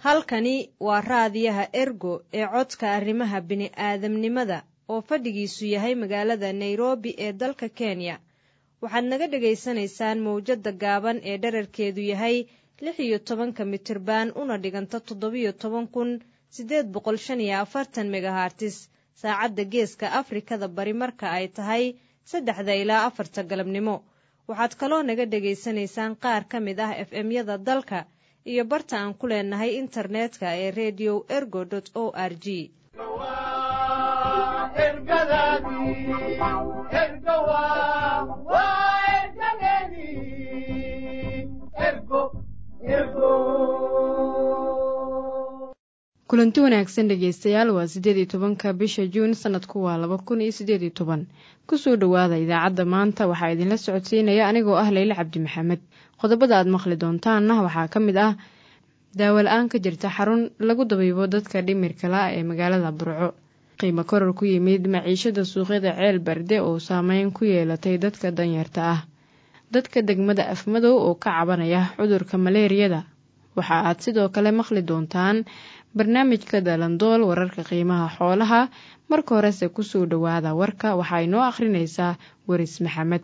halkani waa raadiyaha ergo ee codka arrimaha bini'aadamnimada oo fadhigiisu yahay magaalada nairobi ee dalka kenya waxaad naga dhegaysanaysaan mawjadda gaaban ee dherarkeedu yahay lix iyo tobanka mitirban una dhiganta toddobiyo toban kun siddeed boqol shan iyo afartan megahartis saacadda geeska afrikada bari marka ay tahay saddexda ilaa afarta galabnimo waxaad kaloo naga dhegaysanaysaan qaar ka mid ah f m-yada dalka iyo barta aan ku leenahay internetka ee redio ergo o r g kulanti wanaagsan dhegeystayaal waa siddeed iyo tobanka bisha juun sanadku waa laba kun iyo siddeed iyo toban kusoo dhowaada idaacadda maanta waxaa idinla socodsiinaya anigoo ah leyle cabdi maxamed qodobada aad maqli doontaanna waxaa ka mid ah daawo-la-aan ka jirta xarun lagu dabiibo dadka dhimirka la ee magaalada burco qiimo koror ku yimid maciishada suuqyada ceel barde oo saameyn ku yeelatay dadka danyarta ah dadka degmada afmadow oo ka cabanaya cudurka maleeriyada waxa aad sidoo kale maqli doontaan barnaamijka dalandool wararka qiimaha xoolaha marka horese kusoo dhowaada warka waxaa inoo akhrinaysaa weris maxamed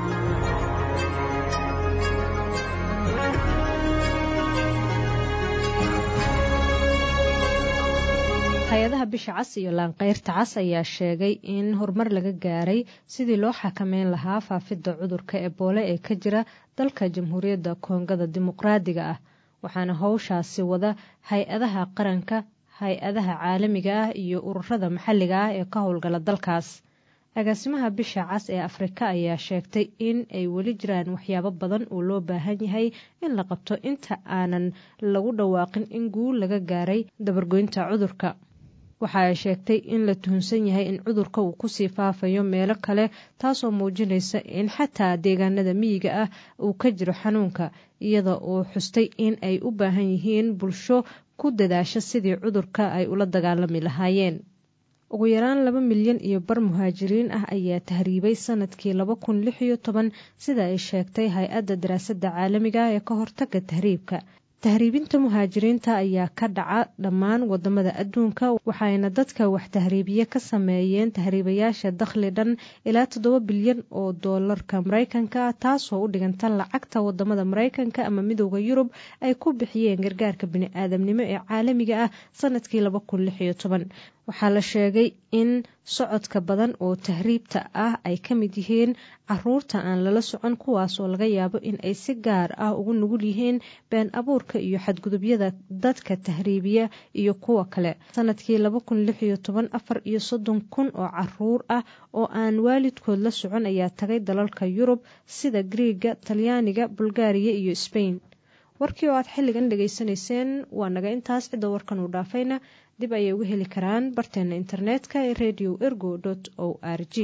hay-adaha bisha cas iyo laanqeyrta cas ayaa sheegay in horumar laga gaaray sidii loo xakameyn lahaa faafidda cudurka eboole ee ka jira dalka jamhuuriyadda koongada dimuqraadiga ah waxaana howshaasi wada hay-adaha qaranka hay-adaha caalamiga ah iyo ururada maxalliga ah ee ka howlgala dalkaas agaasimaha bisha cas ee afrika ayaa sheegtay in ay weli jiraan waxyaabo badan oo loo baahan yahay in la qabto inta aanan lagu dhawaaqin in guul laga gaaray dabargoynta cudurka waxa ay sheegtay in la tuhunsan yahay in cudurka uu kusii faafayo meelo kale taasoo muujinaysa in xataa deegaanada miyiga ah uu ka jiro xanuunka iyada oo xustay in ay u baahan yihiin bulsho ku dadaasha sidii cudurka ay ula dagaalami lahaayeen ugu yaraan laba milyan iyo bar muhaajiriin ah ayaa tahriibay sanadkii laba kun lix iyo toban sida ay sheegtay hay-adda daraasadda caalamiga ee ka hortaga tahriibka tahriibinta muhaajiriinta ayaa ka dhaca dhammaan wadamada adduunka waxayna dadka wax tahriibiye ka sameeyeen tahriibayaasha dakhli dhan ilaa toddoba bilyan oo doolarka maraykanka taasoo u dhiganta lacagta wadamada maraykanka ama midooda yurub ay ku bixiyeen gargaarka bini-aadamnimo ee caalamiga ah sanadkii laba kun lix iyo toban waxaa la sheegay in socodka badan oo tahriibta ah ay ka mid yihiin caruurta aan lala socon kuwaasoo laga yaabo in ay si gaar ah ugu nugul yihiin been abuurka iyo xadgudubyada dadka tahriibiya iyo kuwa kale sanadkii laba kun lix iyo toban afar iyo soddon kun oo caruur ah oo aan waalidkood la socon ayaa tagay dalalka yurub sida griiga talyaaniga bulgaariya iyo sbain warkii oo aad xilligan dhegaysanayseen waa naga intaas cidda warkan uu dhaafayna dib ayay uga heli karaan barteena internetka ee radio ergo o r g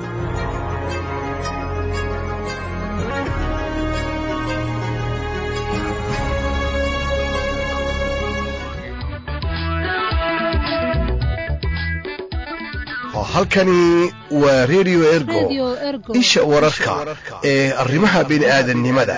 halkani waa redio ergo isha wararka ee arrimaha bini'aadannimada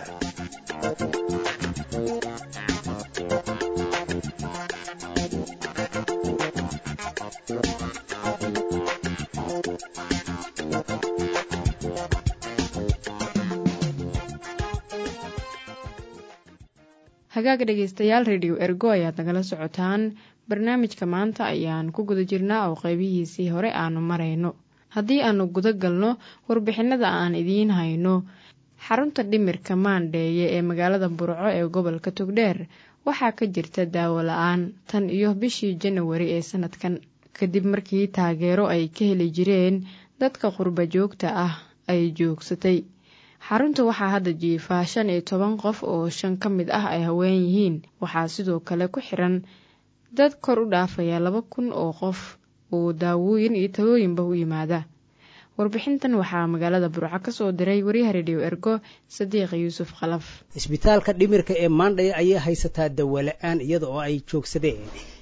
hagaag dhegeystayaal redio ergo ayaad nagala socotaan barnaamijka maanta ayaan ku guda jirnaa oo qeybihiisii hore aanu marayno haddii aanu guda galno warbixinada aan idiin hayno xarunta dhimirka maandheeye ee magaalada burco ee gobolka togdheer waxaa ka jirta daawo la-aan tan iyo bishii janawari ee sanadkan kadib markii taageero ay ka heli jireen dadka qurba joogta ah ay joogsatay xarunta waxaa hadda jiifaa shan iyo toban qof oo shan ka mid ah ay haween yihiin waxaa sidoo kale ku xiran dad kor u dhaafaya laba kun oo qof oo daawooyin iyo talooyinba u yimaada warbixintan waxaa magaalada burco ka soo diray wariyaha rediyo ergo sadiiq yuusuf khalaf isbitaalka dhimirka ee maandhaya ayaa haysataa dawola-aan iyada oo ay joogsadeen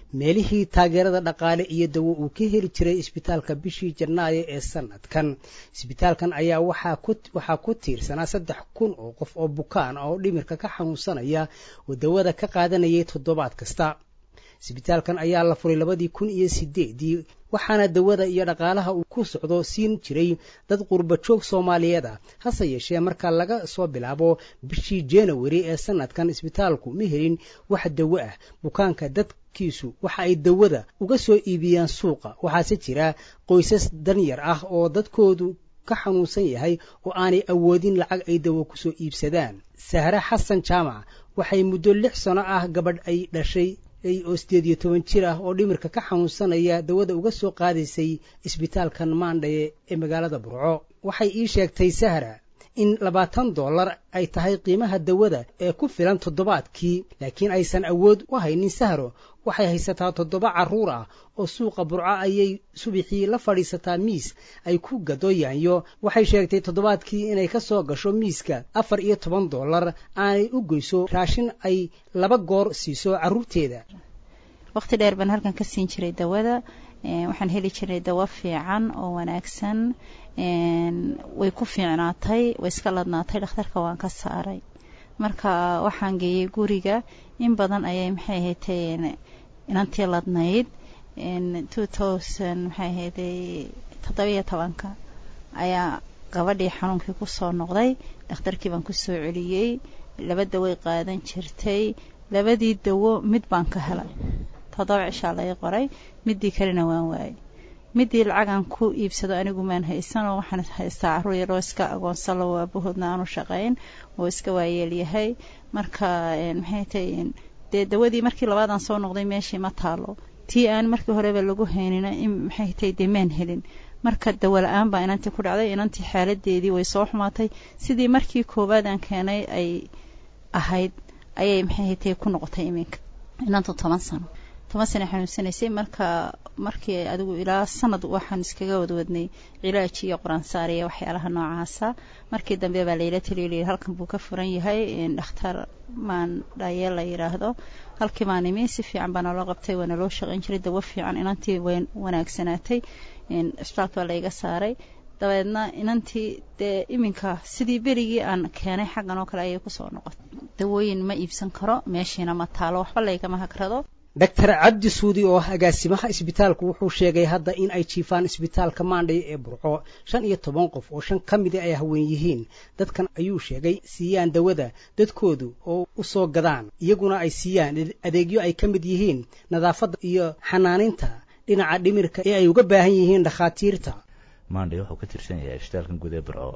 meelihii taageerada dhaqaale iyo dawo uu ka heli jiray isbitaalka bishii janaayo ee sanadkan isbitaalkan ayaa waxaa ku tiirsanaa saddex kun oo qof oo bukaan ah oo dhimirka ka xanuunsanaya oo dawada ka qaadanayay toddobaad kasta isbitaalkan ayaa la furay labadii kun iyo sideedii waxaana dawada iyo dhaqaalaha uu ku socdo siin jiray dad qurbajoog soomaaliyeed ah hase yeeshee marka laga soo bilaabo bishii januari ee sanadkan isbitaalku ma helin wax dawo ah bukaanka dadkiisu waxa ay dawada uga soo iibiyaan suuqa waxaase jira qoysas danyar ah oo dadkoodu ka xanuunsan yahay oo aanay awoodin lacag ay dawo kusoo iibsadaan sahre xasan jaamac waxay muddo lix sano ah gabadh ay dhashay oo sideed iyo toban jir ah oo dhimirka ka xanuunsanaya dawada uga soo qaadaysay isbitaalkan maandhaye ee magaalada burco waxay ii sheegtay sahra in labaatan dollar ay tahay qiimaha dawada ee ku filan toddobaadkii laakiin aysan awood u haynin sahro waxay haysataa toddoba carruur ah oo suuqa burco ayay subixii la fadhiisataa miis ay ku gado yaanyo waxay sheegtay toddobaadkii inay ka soo gasho miiska afar iyo toban dollar aanay u goyso raashin ay laba goor siiso carruurteeda waqti dheer baan halkan ka siin jiray dawada waxaan heli jiray dawo fiican oo wanaagsan way ku fiicnaatay way iska ladnaatay dhakhtarka waan ka saaray marka waxaan geeyey guriga in badan ayay maxay ahaydee inantii ladnayd two thousand maxay ahayday toddobiyo tobanka ayaa gabadhii xanuunkii kusoo noqday dhakhtarkii baan kusoo celiyey laba daway qaadan jirtay labadii dawo mid baan ka helay toddoba cishaa laga qoray midii kalena waan waayey midii lacagan ku iibsado anigu maan haysanoo waxaan haystaa carruur yaroo iska agoonsalo aabahoodna aanu shaqayn oo iska waayeelyahay marka maxay tahay dee dawadii markii labaadaan soo noqday meeshii ma taalo tii aan markii horeba lagu haynina in maxay tahay dee maan helin marka dawo la-aan baa inantii ku dhacday inantii xaaladeedii way soo xumaatay sidii markii koowaad aan keenay ay ahayd ayay maxay tahay ku noqotay iminka inantu toban sano toban sana xanuunsanaysay marka markii adigu ilaa sanad waxaan iskaga wadwadnay cilaaj iyo qoraansaar iyo waxyaalaha noocaasa markii dambe baa layla taliya halkan buu ka furan yahay dhakhtar maan dhaye la yidhaahdo halkii baan imi si fiican baa naloo qabtay waa naloo shaqayn jiray dawo fiican inantii way wanaagsanaatay isbitaalka baa layga saaray dabeedna inantii dee iminka sidii berigii aan keenay xaggan oo kale ayay kusoo noqotay dawooyin ma iibsan karo meeshiina ma taalo waxba laygama hagrado doctor cabdi suudi oo agaasimaha isbitaalku wuxuu sheegay hadda in ay jiifaan isbitaalka maandhay ee burco shan iyo toban qof oo shan ka mida ay haween yihiin dadkan ayuu sheegay siiyaan dawada dadkoodu oo u soo gadaan iyaguna ay siiyaan adeegyo ay ka mid yihiin nadaafadda iyo xanaaninta dhinaca dhimirka ee ay uga baahan yihiin dhakhaatiirta maandhay wuxuu ka tirsan yahay isbitaalkan guud ee burco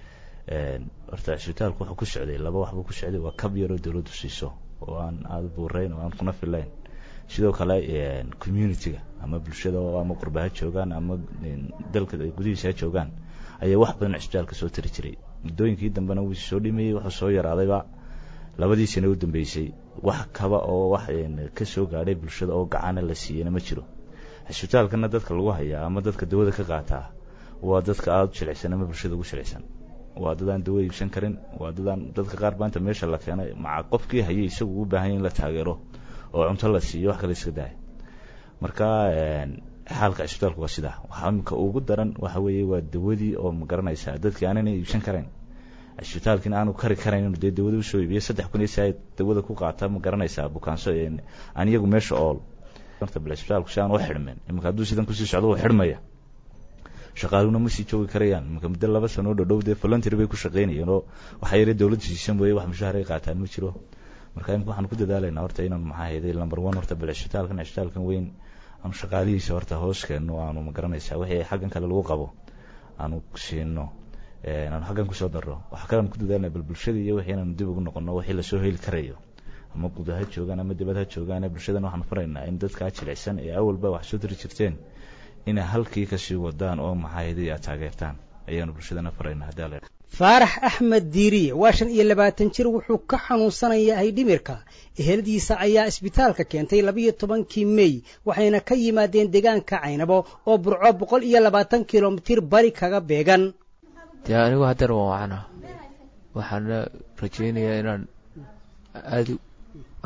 horta isbitaalku wuxuu ku socday laba waxbuu ku socday waa kab yaroo dawladdu siiso oo aan aada buurayn oo aan kuna filayn sidoo kale community-ga ama bulshada ama qurba ha joogaan ama dalka gudihiisa ha joogaan ayaa wax badan cisbitaalka soo tari jiray muddooyinkii dambena wuu soo dhimayey wuxuu soo yaraadayba labadii sano u dambeysay wax kaba oo wax ka soo gaadhay bulshada oo gacana la siiyeyna ma jiro cisbitaalkana dadka lagu hayaa ama dadka dawada ka qaataa waa dadka aada u jilicsan ama bulshada ugu jilicsan waa dadaan dawo iibsan karin waa dadaan dadka qaar baanta meesha la keenay maca qofkii hayay isagu u baahan in la taageero oo cunto la siiyo wax kale iska daaya marka xaalka cisbitaalku waa sidaa waxaa imika ugu daran waxa weeye waa dawadii oo ma garanaysaa dadkii aanana iibsan karayn cisbitaalkiina aanu kari karayn inuu dee dawada usoo iibiyo saddex kun iyo saa dawada ku qaata ma garanaysaa bukaanso aan iyagu meesha ool horta bal cisbitaalku si aan u xidhmin imika hadduu sidan kusii socdo wuu xidhmaya shaqaaluna ma sii joogi karayaan imika muddo laba sano dhadhow dee voluntary bay ku shaqaynayeen oo waxaa yare dawladda siisan weeye wax mushaahar ay qaataan ma jiro marka imika waxaan ku dadaalaynaa horta inaan maxaa hayday number one horta bal cisbitaalkan cisbitaalkan weyn aanu shaqaalihiisa horta hoos keenno aanu ma garanaysaa wixii xaggan kale lagu qabo aanu siino aanu xaggan kusoo darro waxaa kalean ku dadaalnaa bal bulshada iyo wixii inaanu dib ugu noqono wixii lasoo heli karayo ama guud ha joogaan ama dibad ha joogaan bulshadana waxaan faraynaa in dadkaa jilicsan ee awalba wax soo tari jirteen inay halkii kasii wadaan oo maxaa hayday aad taageertaan ayaanu bulshadana faraynaa haddii alla faarax axmed diiriye waa shan iyo labaatan jir wuxuu ka xanuunsanayahay dhimirka eheladiisa ayaa isbitaalka keentay labiyo tobankii mey waxayna ka yimaadeen deegaanka caynabo oo burco boqol iyo labaatan kilomitir bari kaga beegan dee anigu haddana waan wacana waxaana rajaynayaa inaan aada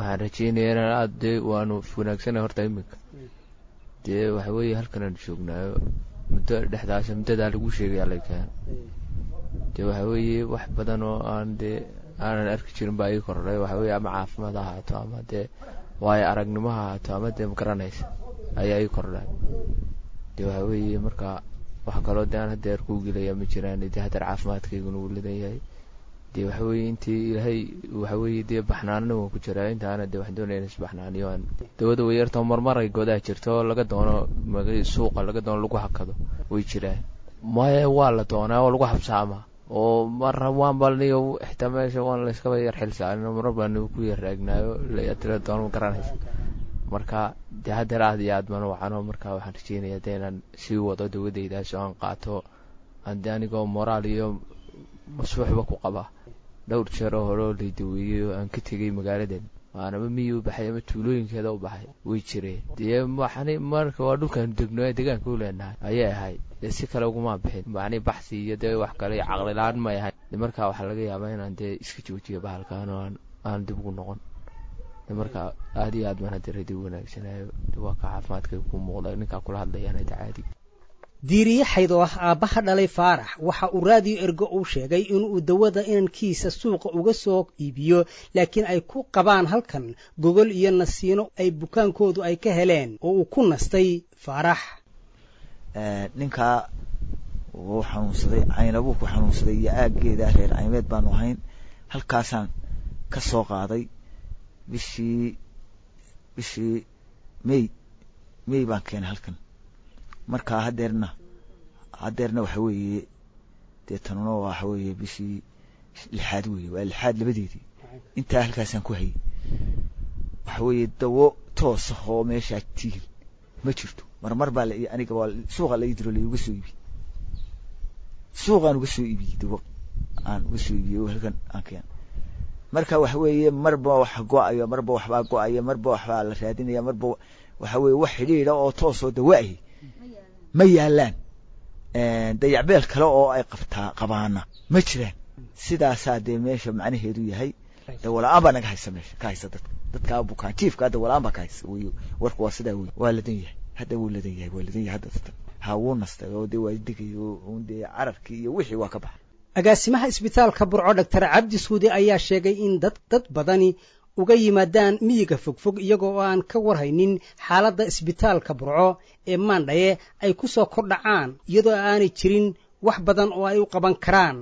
waxaan rajeynaya inaan aada dee waanu wanaagsana horta iminka dee waxa weeye halkan aan joognaayo muddo dhexdaas muddadaa lagu sheegaya lakaan dee waxa weeye wax badan oo aan dee aanan arki jirin baa ii kordhay waxa weye ama caafimaad ha ahaato ama dee waayo aragnimo ha ahaato ama dee magaranaysa ayaa ii kordhay dee waxa weeye marka wax kaloo dee aan hadeer kuu gelaya ma jiraan dee hadeer caafimaadkayguna wuu lidan yahay dee waxa weeye intii ilaahay waxa weeye dee baxnaanina waan ku jiraa intaana dee waxaan doonaya in isbaxnaaniyo aan dawada wayartoo marmaray goodaha jirto oo laga doono suuqa laga doono lagu hakado way jiraan maya waa la doonaa oo lagu habsaama oo marra waan balniyo xitaa meesha waan layskaba yar xilsaarin marar baan ku yar raagnaayo latira doono ma garanaysa marka dee hadeer aad iyo aad baan wacano marka waxaan rajeynaya dee inaan sii wado dawadaydaas oo aan qaato ade anigoo moraal iyo masbuuxba ku qaba dhowr jeer oo hore oo laydaweeyey oo aan ka tegay magaaladan waanaba miyi u baxay ama tuulooyinkeeda u baxay way jireen dee maxani marka waa dhulkaanu degno ee deegaanka u leenahay ayay ahayd dee si kale uguma bixin macni baxsi iyo dee wax kale iyo caqlilaan may ahayn de marka waxaa laga yaabaa inaan dee iska joojiyo bahalkan oo aan aan dib ugu noqon de marka aad iyo aad baan hadda radi wanaagsanayo waa ka caafimaadka ku muuqda ninkaa kula hadlayaan hada caadi diiriye xayd oo ah aabbaha dhalay faarax waxa uu raadiyo ergo uu sheegay inuu dawada inankiisa suuqa uga soo iibiyo laakiin ay ku qabaan halkan gogol iyo nasiino ay bukaankoodu ay ka heleen oo uu ku nastay faarax ninkaa wuu xanuunsaday caynabuu ku xanuunsaday iyo aaggeeda reer caymeed baanu ahayn halkaasaan ka soo qaaday bishii bishii mey mey baan keenay halkan markaa hadeerna hadeerna waxa weeye dee tanuna waxa weeye bishii lixaad weeye waa lixaad labadeedii intaa halkaasaan ku hayay waxa weeye dawo toosa oo meeshaa tiil ma jirto marmar baa la aniga waa suuqa la idiro laiga soo iibiyey suuqaan uga soo iibiyey dawo aan uga soo iibiyey oo halkan aan keenay marka waxa weeye marba wax go-ayo marba waxbaa go-aya marba waxbaa la raadinaya marba waxa weeye wax xidhiidha oo toosoo dawa-ahi ma yaalaan dayacbeel kale oo ay qabtaa qabaana ma jiraan sidaasaa dee meesha macnaheedu yahay dawala-aan baa naga haysa meesha ka haysa dadka dadkaa bukaan jiifka dawala-aan baa ka haysa wey warku waa sidaa wey waa ladan yahay hadda wuu ladan yahay waa ladan yahay hadda dadka ha wuu nastay oo dee waa digay oo dee cararkii iyo wixii waa ka baxay agaasimaha isbitaalka burco doctor cabdi suude ayaa sheegay in dad dad badani uga yimaadaan miyiga fogfog iyagoo aan ka warhaynin xaaladda isbitaalka burco ee maandhaye ay ku soo kordhacaan iyadoo aanay jirin wax badan oo ay u qaban karaan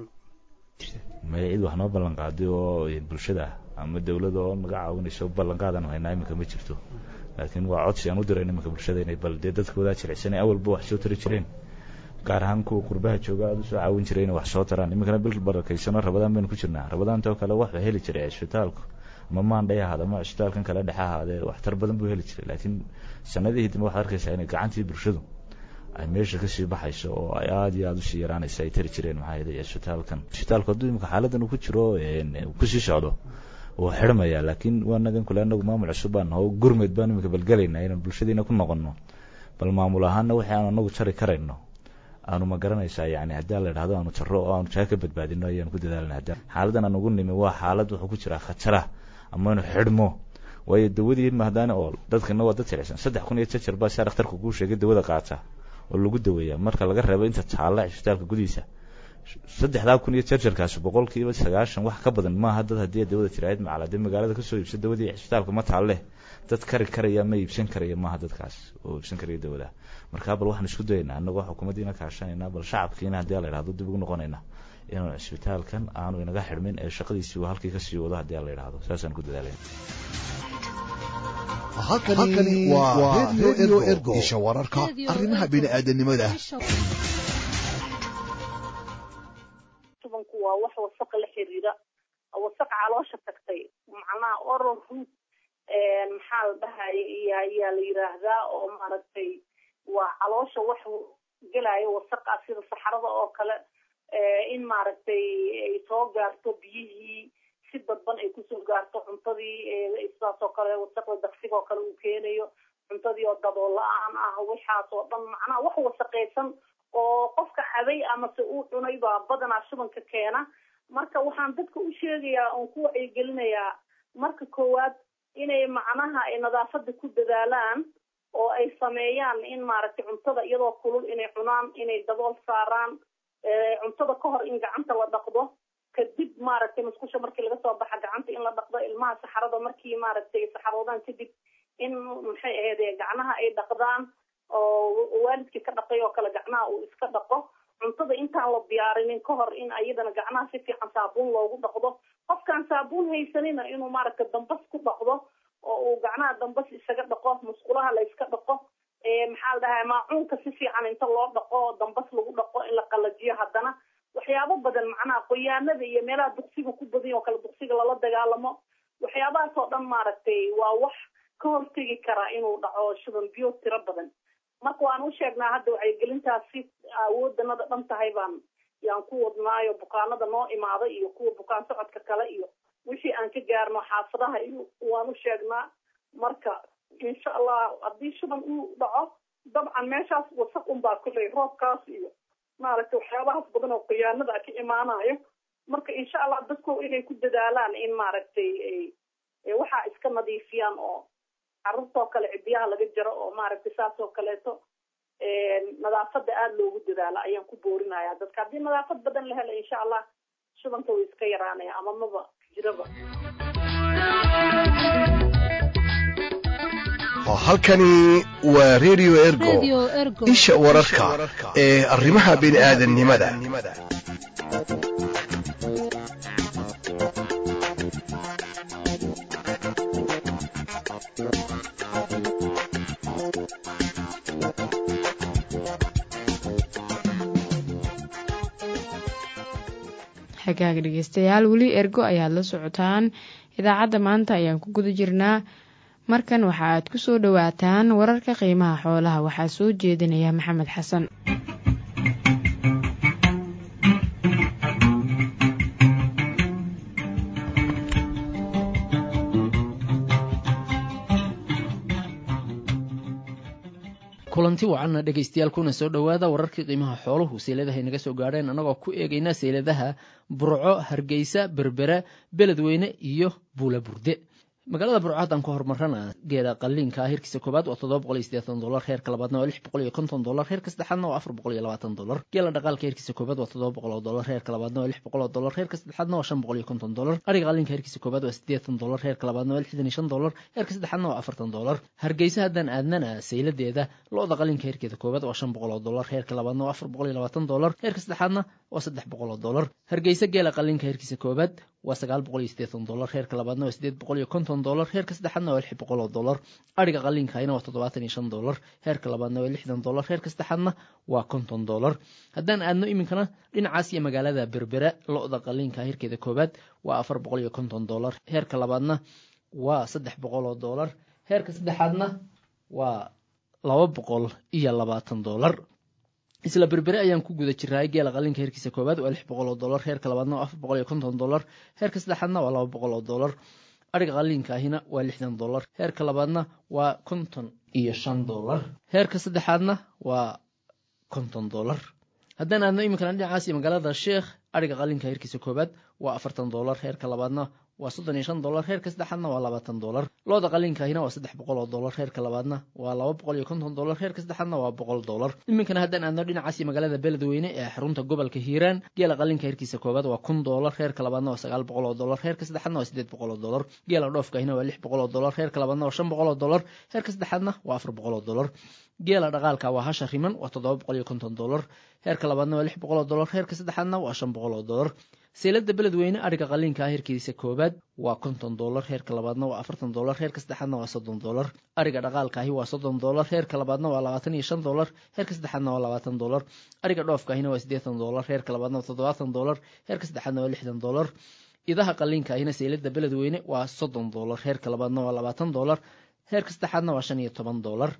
maya cid wax noo ballan qaaday oo bulshada ama dawladda oo naga caawinayso ballanqaadan haynaa iminka ma jirto laakiin waa codsi aan u dirayn iminka bulshada inay bal dee dadkoodaa jilicsanay awalba wax soo tari jireen gaar ahaan kuwa qurbaha jooga aada usoo caawin jiray inay wax soo taraan iminkana bil barakaysano rabadaan baynu ku jirnaa rabadaantoo kale wax heli jiray cisbitaalku ama maandhay ahaad ama cisbitaalkan kale dhexe ahaadee waxtar badan buu heli jiray laakiin sanadihii dambe waxaad arkaysaa inay gacantii bulshadu ay meesha kasii baxayso oo ay aada iyo aada usii yaraanaysa ay tari jireen maxaa yeelay cisbitaalkan cisbitaalku hadduu imika xaaladan uu ku jiro kusii socdo wuu xidhmaya laakiin waanagan kule anagu maamul cusub baan naho gurmed baan imika balgelaynaa inaan bulshadiina ku noqono bal maamul ahaana wixii aanu anagu jari karayno aanu ma garanaysaa yani haddii la idhahdo aanu jaro oo aanu jaha ka badbaadino ayaanu ku dadaalna hadda xaaladan aan ugu nimi waa xaalad wuxuu ku jiraa khatara ama inu xidhmo waayo dawadii mahadaana oo dadkana waa dad jilicsan saddex kun iyo jajar baa saa dhakhtarka kuu sheegay dawada qaata oo lagu daweeya marka laga reebo inta taalla cisbitaalka gudihiisa saddexdaa kun iyo jarjarkaasi boqolkiiba sagaashan wax ka badan maaha dad haddii dawada jiraayad macala dee magaalada kasoo iibsa dawadii cisbitaalka ma taalle dad kari karaya ma iibsan karaya maaha dadkaas oo iibsan karaya dawada markaa bal waxaan isku dayaynaa annagoo xukuumaddiina kaashanayna bal shacabkiina haddii la idhahdo dib ugu noqonayna inuu cisbitaalkan aanu inaga xidhmin ee shaqadiisii uu halkii kasii wado haddii la idhahdo saasaan ku dadaalayna halkani waa radio ergo isha wararka arrimaha bini'aadanimada tubanku waa wax wasaqa la xiriira wasaq caloosha tagtay macnaha oral root maxaa la dhahaya iyo ayaa la yiraahdaa oo maaragtay waa caloosha wax gelaya wasaqa sida saxarada oo kale in maaragtay ay soo gaarto biyihii si dadban ay kusoo gaarto cuntadii sidaas oo kale wasaqda daqsiga oo kale uu keenayo cuntadii oo dabool la-aan ah waxaas oo dhan macnaha wax wasaqaysan oo qofka cabay amase uu cunay baa badanaa shubanka keena marka waxaan dadka u sheegayaa oon ku wacyigelinayaa marka koowaad inay macnaha ay nadaafada ku dadaalaan oo ay sameeyaan in maaragtay cuntada iyadoo kulul inay cunaan inay dabool saaraan cuntada ka hor in gacanta la dhaqdo kadib maaragtay musqusha markii laga soo baxa gacanta in la dhaqdo ilmaha saxarada markii maaragtay saxaroodaan kadib in maxay ahayd gacnaha ay dhaqdaan oo waalidkii ka dhaqay oo kale gacnaha uu iska dhaqo cuntada intaan la diyaarinin ka hor in ayadana gacnaha si fiican saabuun loogu dhaqdo qofkaan saabuun haysanina inuu maaragtay dambas ku dhaqdo oo uu gacnaha dambas isaga dhaqo musqulaha la iska dhaqo maxaa la dhahaa maacuunka si fiican inta loo dhaqo dambas lagu dhaqo in la qalajiyo haddana waxyaabo badan macnaha qoyaanada iyo meelaha duqsiga ku badan oo kale duqsiga lala dagaalamo waxyaabahaas oo dhan maaragtay waa wax ka hortegi karaa inuu dhaco shuban biyo tiro badan marka waan u sheegnaa hadda wacyigelintaas si awoodanada dhan tahay baan yaan ku wadnaayo bukaanada noo imaada iyo kuwa bukaan socodka kale iyo wixii aan ka gaarno xaafadaha iyo waan u sheegnaa marka insha allah haddii shuban uu dhaco dabcan meeshaas wasaq unbaa kuley roobkaas iyo maaragtay waxyaabahaas badan oo khiyaanada ka imaanayo marka insha allah dadku inay ku dadaalaan in maaragtay waxaa iska nadiifiyaan oo carruurtoo kale cidiyaha laga jaro oo maaragtay saas oo kaleeto nadaafada aada loogu dadaalo ayaan ku boorinaya dadka haddii nadaafad badan la helo insha allah shubanka way iska yaraanaya ama maba jiraba halkani waa radio ergo isha wararka ee arrimaha bini aadannimada xagaaga dhegeystayaal weli ergo ayaad la socotaan idaacadda maanta ayaan ku guda jirnaa markan waxa aad ku soo dhowaataan wararka qiimaha xoolaha waxaa soo jeedinaya maxamed xasan kulanti wacanna dhegaystayaal kuna soo dhowaada wararkii qiimaha xooluhu seyladaha inaga soo gaadheen annagoo ku eegayna seyladaha burco hargeysa berbera beledweyne iyo buula burde magaalada burco haddaan ku horumarana geela qaliinka hirkiisa koobaad waa toddoba boqol iyo siddeetan dolar heerka labaadna waa lix boqol iyo konton dolar heerka saddexaadna waa afar boqol iyo labaatan dolar geela dhaqaalka heerkiisa koobaad waa toddoba boqol oo dolar heerka labaadna waa lix boqol oo dolar heerka saddexaadna waa shan boqol iyo konton dolar ariga qaliinka heerkiisa koobaad waa siddeetan dolar heerka labaadna waa lixdan iyo shan dolar heerka saddexaadna waa afartan dolar hargeysa haddaan aadnana sayladeeda lo-da qalinka heerkeeda koobaad waa shan boqol oo dolar heerka labaadna waa afar boqol iyo labaatan dolar heerka saddexaadna waa saddex boqol oo dolar hargeysa geela qalinka heerkiisa koobaad waa sagaal boqol iyo siddeetan dolar heerka labaadna waa siddeed boqol iyo konton dolar heerka saddexaadna waa lix boqol oo dolar ariga qaliinkahayna waa toddobaatan iyo shan dolar heerka labaadna waa lixdan dolar heerka saddexaadna waa konton dolar haddaan aadno iminkana dhinacaas iyo magaalada berbera lo-da qaliinka heerkeeda koobaad waa afar boqol iyo konton dolar heerka labaadna waa saddex boqol oo dolar heerka saddexaadna waa laba boqol iyo labaatan dolar isla berbere ayaan ku guda jiraay geela qalinka heerkiisa koowaad waa lix boqol oo dolar heerka labaadna waa afar boqol iyo konton dolar heerka saddexaadna waa laba boqol oo dolar ariga qaliinka ahina waa lixdan dolar heerka labaadna waa konton iyo shan dolar heerka saddexaadna waa konton dolar haddaan aadno iminkana dhinacaas iyo magaalada sheekh ariga qalinka heerkiisa koowaad waa afartan dolar heerka labaadna waa soddon iyo shan dolar heerka saddexaadna waa labaatan dolar looda qaliinka ahina waa saddex boqol oo dolar heerka labaadna waa laba boqol iyo konton dolar heerka saddexaadna waa boqol dolar iminkana haddaan aadno dhinacaas iyo magaalada beledweyne ee xarunta gobolka hiiraan geela qalinka heerkiisa koowaad waa kun dolar heerka labaadna waa sagaal boqol oo dolar heerka saddexaadna waa siddeed boqol oo dolar geela dhoofka ahina waa lix boqol oo dolar heerka labaadna waa shan boqol oo dolar heerka saddexaadna waa afar boqol oo dolar geela dhaqaalka waa hasha riman waa toddoba boqol iyo konton dolar heerka labaadna waa lix boqol oo dolar heerka saddexaadna waa shan boqol oo dolar seelada beledweyne ariga qaliinka heerkiisa koobaad waa konton dolar heerka labaadna waa afartan dolar heerka saddexaadna waa soddon dolar ariga dhaqaalkaahi waa soddon dolar heerka labaadna waa labaatan iyo shan dolar heerka saddexaadna waa labaatan dolar ariga dhoofkaahina waa siddeetan dolar heerka labaadna waa toddobaatan dolar heerka saddexaadna waa lixdan dolar idaha qaliinka ahina seylada beledweyne waa soddon dolar heerka labaadna waa labaatan dolar heerka saddexaadna waa shan iyo toban dolar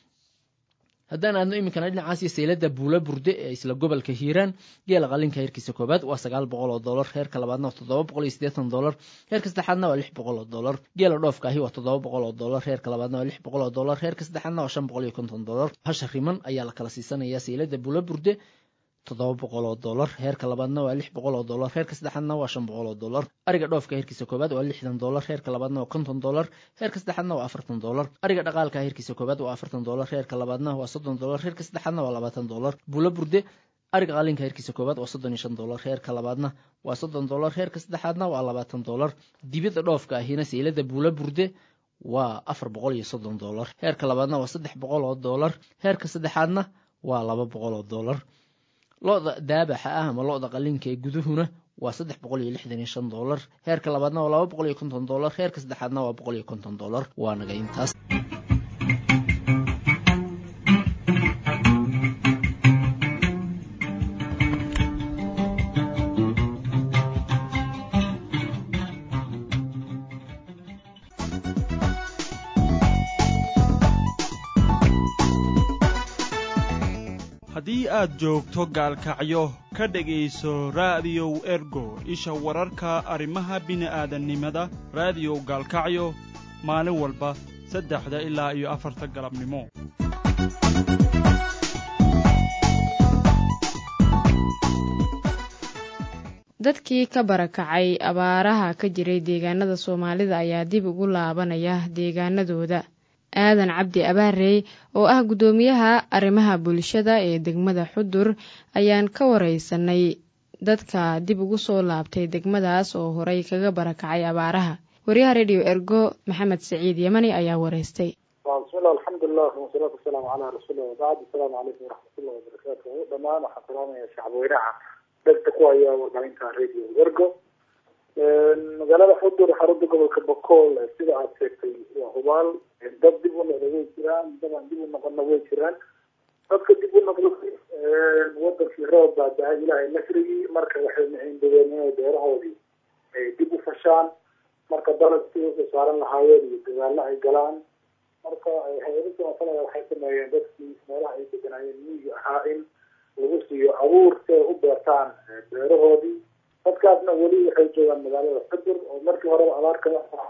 haddaan aadno iminkana dhinacaasiyo seylada buula burde ee isla gobolka hiiraan geela qalinka heerkiisa koobaad waa sagaal boqol oo dolar heerka labaadna waa toddoba boqol iyo siddeetan dolar heerka saddexaadna waa lix boqol oo dolar geela dhoofkaahi waa toddoba boqol oo dolar heerka labaadna waa lix boqol oo dolar heerka saddexaadna waa shan boqol iyo konton dolar hasha riman ayaa la kala siisanayaa seylada buula burde toddoba boqol oo dollar heerka labaadna waa lix boqol oo dollar heerka saddexaadna waa shan boqol oo dollar ariga dhoofka heerkiisa koowaad waa lixdan dollar heerka labaadna waa konton dollar heerka saddexaadna waa afartan dollar ariga dhaqaalka heerkiisa koowaad waa afartan dollar heerka labaadna waa soddon dollar heerka saddexaadna waa labaatan dollar buulo burde ariga qalinka heerkiisa koowaad waa soddon iyo shan dollar heerka labaadna waa soddon dollar heerka saddexaadna waa labaatan dollar dibida dhoofka ahina seylada buulo burde waa afar boqol iyo soddon dollar heerka labaadna waa saddex boqol oo dollar heerka saddexaadna waa laba boqol oo dollar lo-da daabaxa ah ama lo-da qalinka ee guduhuna waa saddex boqol iyo lixdan iyo shan dollar heerka labaadna waa laba boqol iyo konton dollar heerka saddexaadna waa boqol iyo konton dollar waa naga intaas haddii aad joogto gaalkacyo ka dhegayso raadiyow ergo isha wararka arrimaha bini'aadannimada raadiyow gaalkacyo maalin walba saddexda ilaa iyo afarta galabnimo dadkii ka barakacay abaaraha ka jiray deegaanada soomaalida ayaa dib ugu laabanaya deegaanadooda aadan cabdi abaarey oo ah guddoomiyaha arrimaha bulshada ee degmada xudur ayaan ka wareysanay dadka dib ugu soo laabtay degmadaas oo horey kaga barakacay abaaraha wariyaha rediyo ergo maxamed saciid yemani ayaa wareystay bismillah alxamdulilah wasalaatu wasalaamu calaa rasuulillah wabacd asalaamu calaykum waraxmatullahi wabarakaatu dhammaan waxaan salaamaya shacabweynaha dhegta ku haya warbaahinta radio ergo magaalada xudur xarunta gobolka bokool sida aad sheegtay waa hubaal dad dib u noqda way jiraan dadaan dib u noqonna way jiraan dadka dib u noqday wadankii roob baa dahay ilaahay nasrigii marka waxay maciindadeen inay beerahoodii ay dib u fashaan marka dalad si usoo saaran lahaayeen iyo dagaalo ay galaan marka hay-adada masalada waxay sameeyeen dadkii meelaha ay deganaayeen miyiga ahaa in lagu siiyo abuur si ay u beertaan beerahoodii dadkaasna weli waxay joogaan magaalada xudur oo markii horeba abaarka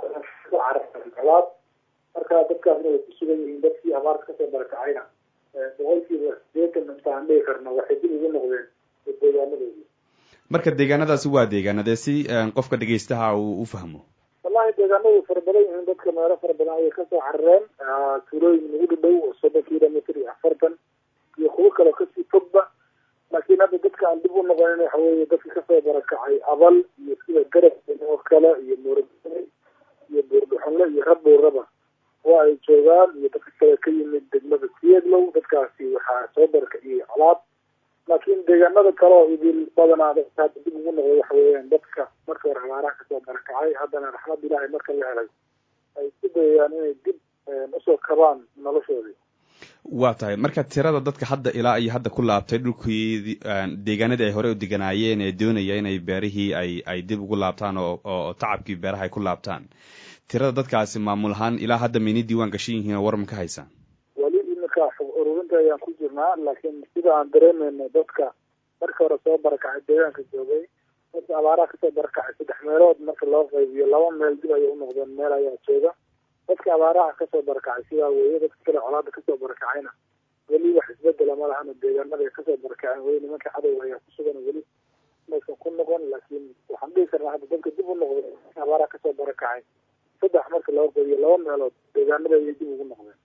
ku cararaad marka dadkaasna way ku sugan yihiin dadkii abaarka kasoo barakacayna boqolkiiba sideetan intaan dhihi karno waxay dib ugu noqdeen deegaanadoodii marka deegaanadaasi waa deegaanadee si qofka dhegaystaha uu u fahmo wallahi deegaanadu fara badan yihiin dadka meelo fara badan ayay kasoo carareen tuulooyin nagu dhadhow oo soddon kilomitr iyo afartan iyo kuwo kaleo kasii fogba laakiin hadda dadka aan dib u noqonin waxa weeye dadka kasoo barakacay abal iyo sida garab oo kale iyo muuragane iyo buurdhuxunle iyo rabowraba waa ay joogaan iyo dadka kale ka yimid degmada siedlow dadkaasi waxaa soo barakaciyey colaad laakiin deegaanada kale oo idil badanaa dadka hadda dib ugu noqday waxa weeyaan dadka marka hore abaaraha kasoo barakacay haddana raxmad ilaahay marka la helay ay isku dayayaan inay dib usoo kabaan noloshoodii waa tahay marka tirada dadka hadda ilaa iyo hadda ku laabtay dhulkii deegaanadii ay horey u deganaayeen ee doonaya inay beerihii ay ay dib ugu laabtaan oo oo tacabkii beeraha ay ku laabtaan tirada dadkaasi maamul ahaan ilaa hadda mayna diiwaan gashan yihiin oo warma ka haysaan weli iminka xog ururinta ayaan ku jirnaa laakiin sida aan dareemayno dadka marka hore soo barakacay deegaanka joogay dadka abaaraha kasoo barakacay saddex meelood marka loo qaybiyo laba meel dib ayay unoqdeen meel ayaa jooga dadka abaaraha kasoo barakacay sidaa weeye dadka kale colaada kasoo barakacayna weli wax isbedela ma lahana deegaanada kasoo barakaceen weli nimanka cadow ayaa ku sugan weli maysan ku noqon laakiin waxaan dhihi karnaa hadda dadka dib u noqday abaaraha kasoo barakacay saddex marka loo qeybiyo laba meelood deegaanada ayay dib ugu noqdeen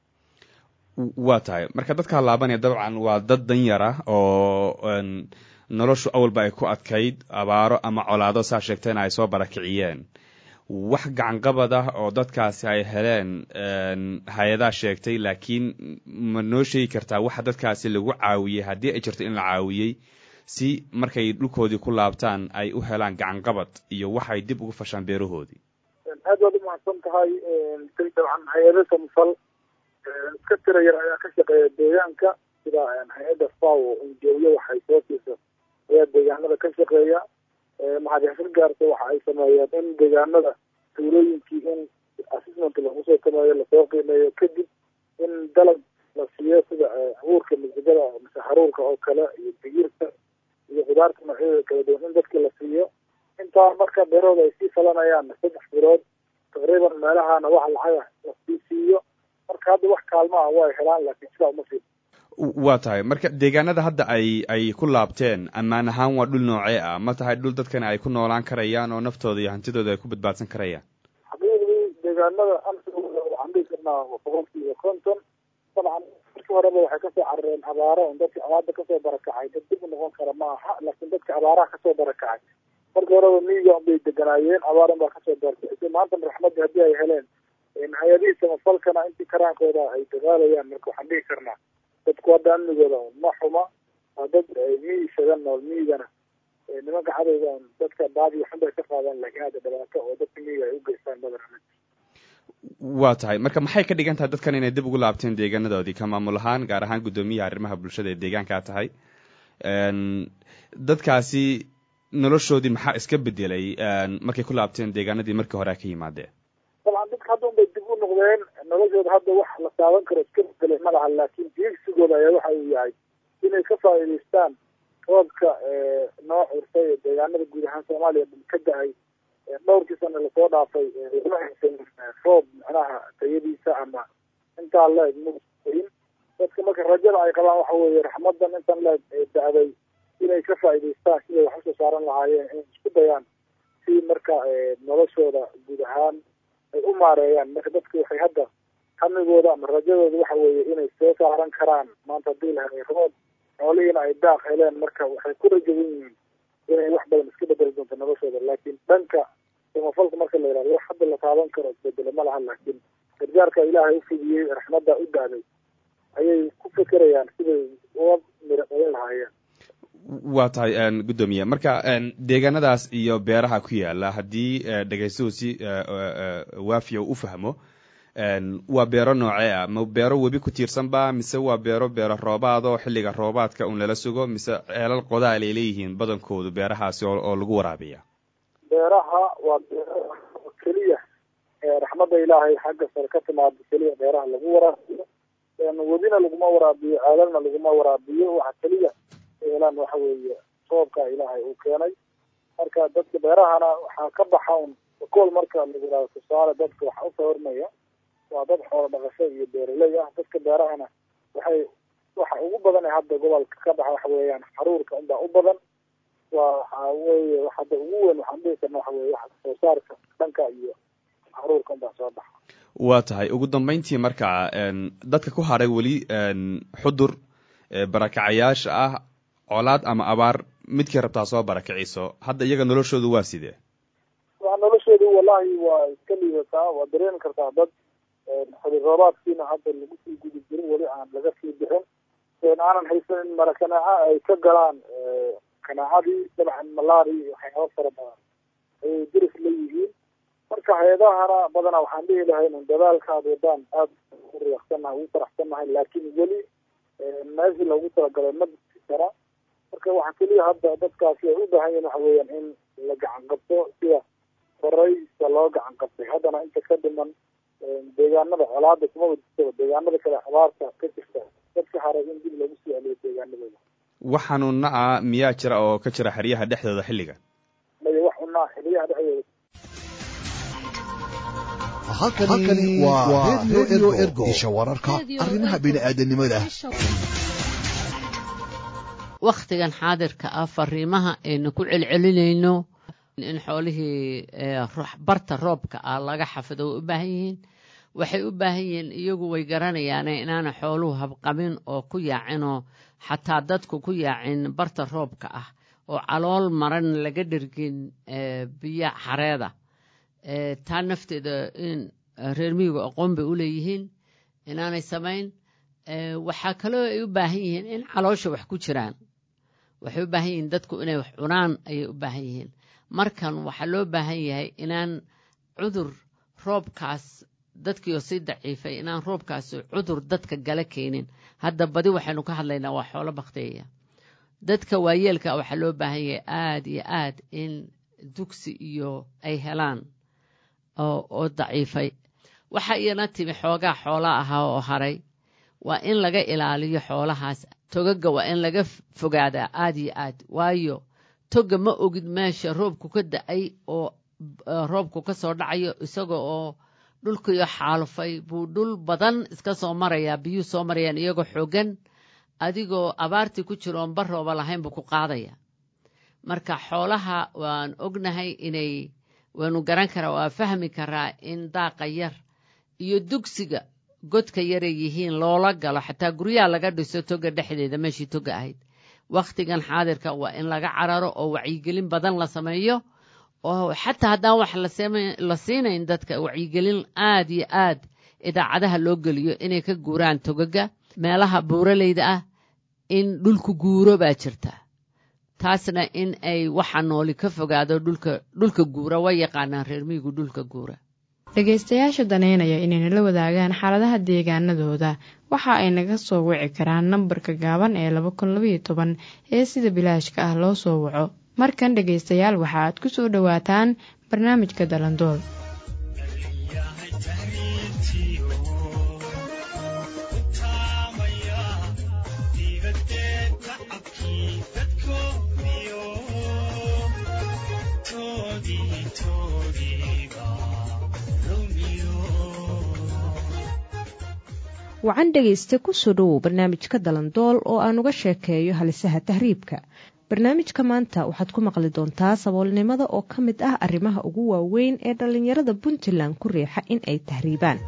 waa tahay marka dadkaa laabanaya dabcan waa dad danyar ah oo noloshu awalba ay ku adkayd abaaro ama colaado saa sheegtayna ay soo barakiciyeen wax gacanqabad ah oo dadkaasi ay heleen hay-adaa sheegtay laakiin ma noo sheegi kartaa waxa dadkaasi lagu caawiyey haddii ay jirto in la caawiyey si markay dhulkoodii ku laabtaan ay u helaan gacanqabad iyo waxay dib ugu fashaan beerahoodii aad baad umahadsan tahay dabcan hay-ada samfal iska tira yar ayaa ka shaqeeya deegaanka sida hay-adda faw injooyo waxay soo siisa ayaa deegaanada ka shaqeeya maxaadixsir gaarta waxa ay sameeyeen in deegaanada tuulooyinkii in assessment lagu soo sameeyo lasoo qiimeeyo kadib in dalag la siiyo sida abuurka misigada mise haruurka oo kale iyo digirta iyo khudaarta noocyadeeda kala duwan in dadki la siiyo intaa marka beerahooda ay sii falanayaan saddex bilood taqriiban meelahana wax lacaga lasii siiyo marka hadda wax kaalmaha way helaan laakiin sidaa uma sii waa tahay marka deegaanada hadda ay ay ku laabteen ammaan ahaan waa dhul noocee ah ma tahay dhul dadkani ay ku noolaan karayaan oo naftooda iyo hantidooda ay ku badbaadsan karayaan xaqiiqdii deegaanada amsigooda waxaan dhihi karnaa boqolkiiba konton dabcan markii horeba waxay kasoo carareen abaaro on dadka abaarda kasoo barakacay dad dib u noqon kara ma aha laakiin dadka abaaraha kasoo barakacay markii horeba miyiga unbay deganaayeen abaar un baa kasoo barakacay maantana raxmadda haddii ay heleen hay-adihii samafalkana intii karaankooda ay dagaalayaan marka waxaan dhihi karnaa dadku hadda amnigooda ma xuma waa dad miyi isaga nool miyigana nimanka cadowga dadka baadi waxun bay ka qaadaan laakiin hadda dhibaato oo dadka miyiga ay u geystaan badan waa tahay marka maxay ka dhigan tahay dadkan inay dib ugu laabteen deegaanadoodii ka maamul ahaan gaar ahaan guddoomiyaha arrimaha bulshada ee deegaankaa tahay dadkaasi noloshoodii maxaa iska bedelay markay ku laabteen deegaanadii markii hore ka yimaadeen dabcan dadka hadda unbay dib u noqdeen noloshooda hadda wax la taaban karo iska bedelay ma laha laakiin diigsigooda ayaa waxa uu yahay inay ka faa'iidaystaan roobka noo curtay ee deegaanada guud ahaan soomaaliya ka da-ay dhowrkii sana lasoo dhaafay ma haysan roob macnaha tayadiisa ama intaa leeg main dadka marka rajada ay qabaan waxa weeye raxmadan intan leeg da-day inay ka faa'iidaystaan siday wax usoo saaran lahaayeen inay isku dayaan si marka noloshooda guud ahaan ay u maareeyaan marka dadka waxay hadda hamigooda ama rajadooda waxa weeye inay soo saaran karaan maanta haddii la helay roob xoolihiina ay daaq heleen marka waxay ku rajawan yihiin inay wax badan iska bedeli doonto noloshooda laakiin dhanka samafalka marka la yihahdo wax hadda la taaban karo isbedele ma laha laakiin gargaarka ilaahay u fidiyey raxmadda u daaday ayay ku fekerayaan siday uga miro dhalin lahaayeen waa tahay guddoomiye marka deegaanadaas iyo beeraha ku yaala haddii dhegaystuhu si waafiya u fahmo waa beero noocee ah ma beero webi ku tiirsan ba mise waa beero beero roobaad oo xilliga roobaadka un lala sugo mise ceelal qodaal ay leeyihiin badankoodu beerahaasi oo lagu waraabiya beeraha waa beero keliya raxmadda ilaahay xagga sare ka timaado keliya beeraha lagu waraabiyo webina laguma waraabiyo ceelalna laguma waraabiyo waxa keliya helaan waxa weeye roobka ilaahay uu keenay marka dadka beerahana waxaa ka baxa un kool marka lagu yihahdo tusaale dadka waxa u sawirmaya waa dad xoolo dhaqasho iyo beeraley ah dadka beerahana waxay waxa ugu badan ee hadda gobolka ka baxa waxa weeyaan xaruurka unbaa u badan waa waxa weeye hadda ugu weyn waxaan dhihi karna waxa weye waxa soo saarka dhanka iyo xaruurka unbaa soo baxa waa tahay ugu dambeyntii marka dadka ku haray weli xudur barakacayaasha ah colaad ama abaar midkii rabtaa soo barakiciso hadda iyaga noloshoodu waa sidee waa noloshoodu wallahi waa iska liidataa waa dareemi kartaa dad xili roobaadkiina hadda lagu sii gudi jirin weli aan laga sii bixin aanan haysanin mara kanaaca ay ka galaan kanaacadii dabcan malaari iyo waxyaaba fara badan ayay diris la yihiin marka hay-adahana badanaa waxaan dhihi lahayn un dadaalka ad wadaan aada u riyaaqsannahay ugu faraxsannahay laakiin weli meeshii loogu talagalay ma disi kara marka waxaa keliya hadda dadkaasi ay u baahan yihin waxa weeyaan in la gacan qabto sida horeysa loo gacan qabtay haddana inta ka dhiman deegaanada colaada kumaba jirtaba deegaanada kale abaarta ka jirta dadka haray in dib lagu sii celiyo deegaanadooda wax xanuuna ah miyaa jira oo ka jira xeryaha dhexdooda xilligan maya wax xunaa xeryaha dhexdooda halkani waa redio ergo isha wararka arrimaha bini'aadanimada wakhtigan xaadirka ah fariimaha aynu ku celcelinayno in xoolihii barta roobka ah laga xafido way u baahan yihiin waxay u baahan yihiin iyagu way garanayaane inaana xooluhu habqabin oo ku yaacinoo xataa dadku ku yaacin barta roobka ah oo calool maran laga dhergin biyo xareeda taa nafteeda in reer miyigu aqoon bay u leeyihiin inaanay samayn waxaa kaloo ay u baahan yihiin in caloosha wax ku jiraan waxay u baahan yihiin dadku inay wax cunaan ayay u baahan yihiin markan waxaa loo baahan yahay inaan cudur roobkaas dadkiioo sii daciifay inaan roobkaas cudur dadka gala keenin hadda badi waxaynu ka hadlaynaa waa xoolo bakteeya dadka waayeelka waxaa loo baahan yahay aada iyo aad in dugsi iyo ay helaan oo daciifay waxaa iyana timi xoogaa xoola ahaa oo haray waa in laga ilaaliyo xoolahaas togaga waa in laga fogaadaa aada iyo aad waayo toga ma ogid meesha roobku ka da-ay oo roobku ka soo dhacayo isaga oo dhulkiyo xaalufay buu dhul badan iska soo marayaa biyuu soo marayaan iyagoo xoogan adigoo abaartii ku jiro oon barooba lahayn buu ku qaadaya marka xoolaha waan ognahay inay waanu garan karaa waa fahmi karaa in daaqa yar iyo dugsiga godka yaray yihiin loola galo xataa guryaha laga dhiso toga dhexdeeda meeshii toga ahayd wakhtigan xaadirka waa in laga cararo oo wacyigelin badan la sameeyo oo xataa haddaan wax la siinayn dadka wacyigelin aad iyo aad idaacadaha loo geliyo inay ka guuraan togaga meelaha buuraleyda ah in dhulku guuro baa jirta taasna in ay waxa nooli ka fogaado dhulka dhulka guura way yaqaanaan reer miyigu dhulka guura dhegaystayaasha daneynaya inay nala wadaagaan xaaladaha deegaanadooda waxa ay naga soo wici karaan nambarka gaaban ee laba kun labaiyo toban ee sida bilaashka ah loo soo waco markan dhegaystayaal waxa aad ku soo dhowaataan barnaamijka dalandool wacan dhegaysta kusoo dhowow barnaamijka dalandool oo aan uga sheekeeyo halisaha tahriibka barnaamijka maanta waxaad ku maqli doontaa saboolnimada oo ka mid ah arrimaha ugu waaweyn ee dhallinyarada puntland ku riixa in ay tahriibaan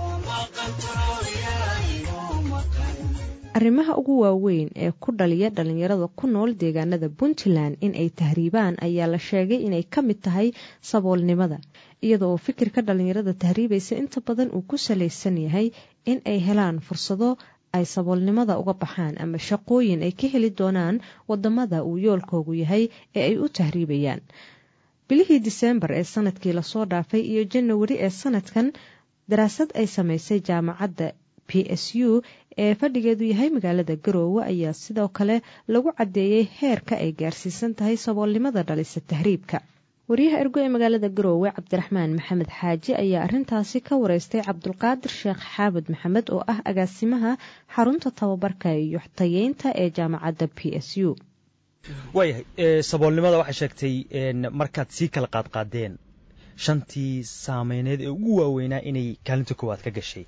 arrimaha ugu waaweyn ee ku dhaliya dhallinyarada ku nool deegaanada puntland in ay tahriibaan ayaa la sheegay inay ka mid tahay saboolnimada iyada oo fikirka dhallinyarada tahriibaysa inta badan uu ku salaysan yahay in ay helaan fursado ay saboolnimada uga baxaan ama shaqooyin ay ka heli doonaan wadamada uu yoolkoogu yahay ee ay u tahriibayaan bilihii diseembar ee sanadkii lasoo dhaafay iyo janawari ee sanadkan daraasad ay samaysay jaamacadda p s u ee fadhigeedu yahay magaalada garoowe ayaa sidoo kale lagu caddeeyey heerka ay gaarsiisan tahay saboolnimada dhalisa tahriibka wariyaha ergo ee magaalada garoowe cabdiraxmaan maxamed xaaji ayaa arintaasi ka wareystay cabdulqaadir sheekh xaamud maxamed oo ah agaasimaha xarunta tababarka iyo tayeynta ee jaamacadda p s u waayahay saboolnimada waxay sheegtay markaad sii kala qaadqaadeen shantii saameyneed ee ugu waaweynaa inay kaalinta koowaad ka gashay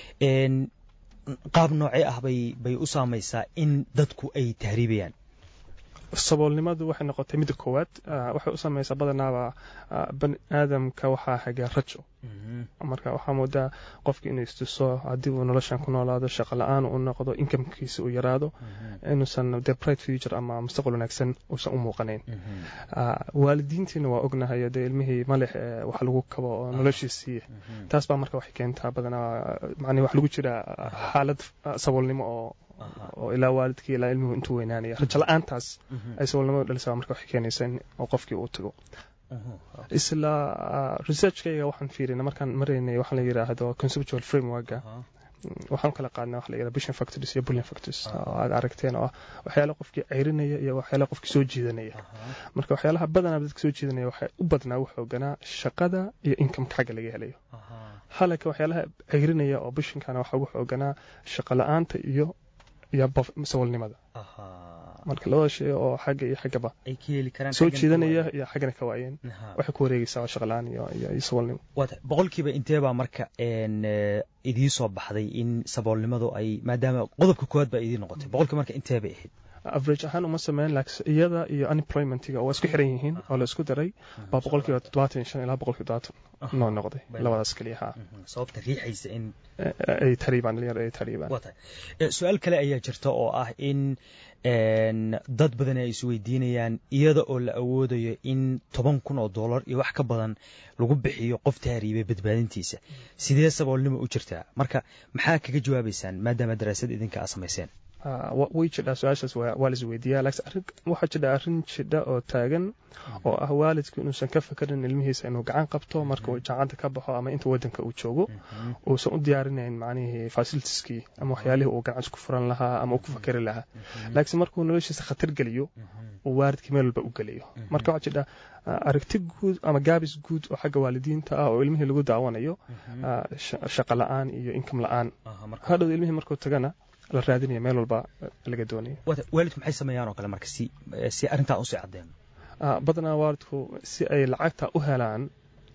qaab noocee ah bay bay u saamaysaa in dadku ay tahriibayaan saboolnimadu waxay noqotay midda koowaad waxay u samaysaa badanaaba bani aadamka waxaa hagaa rajo marka waxaa moodaa qofki inuu istuso haddii uu noloshan ku noolaado shaqo la-aan uu noqdo inkamkiisa uu yaraado inuusan de bright future ama mustaqbal wanaagsan uusan u muuqanayn waalidiintiina waa ognahay dee ilmihii malix wax lagu kabo oo noloshiisii taas baa marka waxay keentaa badanaa macnii wax lagu jira xaalad saboolnimo oo oo ilaa waalidkii ilaa ilmuhu intuu weynaanaya rajo la-aantaas ay saboolnimadu dhalisaa marka waxay keenaysaa oo qofkii uu tago isla researchkayga waxaan fiirina markaan maraynay waxaa la yidhaahdo conceptual frameworka waxaan kala qaadnay waxa la yidhahdo vision factors iyo bullion factors oo aad aragteen oo ah waxyaala qofkii ceyrinaya iyo waxyaala qofkii soo jiidanaya marka waxyaalaha badanaa dadka soo jiidanaya waxay u badnaa u xooganaa shaqada iyo incomeka xagga laga helayo halaka waxyaalaha ceyrinaya oo bishinkana waxaa ugu xooganaa shaqo la-aanta iyo iyo saboolnimada marka labada shay oo xagga iyo xaggaba soo jiidanaya iyo xaggana ka waayeen waxay ku wareegaysaa waa shaqalaan iyo iyo saboolnimo boqolkiiba inteebaa marka idii soo baxday in saboolnimadu ay maadaama qodobka koowaad baa idii noqotay boqolkiiba marka intee bay ahayd average ahaan uma sameyn laakiin iyada iyo unemploymentiga oo isku xiran yihiin oo la isku daray baa boqolkiiba toddobaatan iyo shan ilaa boqolkiiba toddobaatan noo noqday labadaas keliya ha sababta riixaysa in ay tariibaan dhalinyar ay tariibaan su-aal kale ayaa jirta oo ah in dad badan ay isweydiinayaan iyada oo la awoodayo in toban kun oo dollar iyo wax ka badan lagu bixiyo qof tahriibay badbaadintiisa sidee saboolnimo u jirtaa marka maxaa kaga jawaabaysaan maadaama daraasad idinka aa samayseen way jidhaa su-aashaas waa la isweydiiyaa laakiin waxaa jidha arrin jidha oo taagan oo ah waalidku inuusan ka fakarin ilmihiisa inuu gacan qabto marka uu jaacanta ka baxo ama inta wadanka uu joogo uusan u diyaarinayn macnihii fasilitiskii ama waxyaalihii uu gacanta ku furan lahaa ama uu ku fakari lahaa laakiin markuu noloshiisa khatar geliyo uu waalidkii meel walba u geliyo marka waxaa jidha aragti guud ama gaabis guud oo xagga waalidiinta ah oo ilmihii lagu daawanayo shaqo la-aan iyo inkam la-aan hadhow ilmihii markuu tagana la raadinaya meel walba laga doonaya waalidku maxay sameeyaan oo kale marka si si arrintaa usii caddeeno badanaa waalidku si ay lacagta u helaan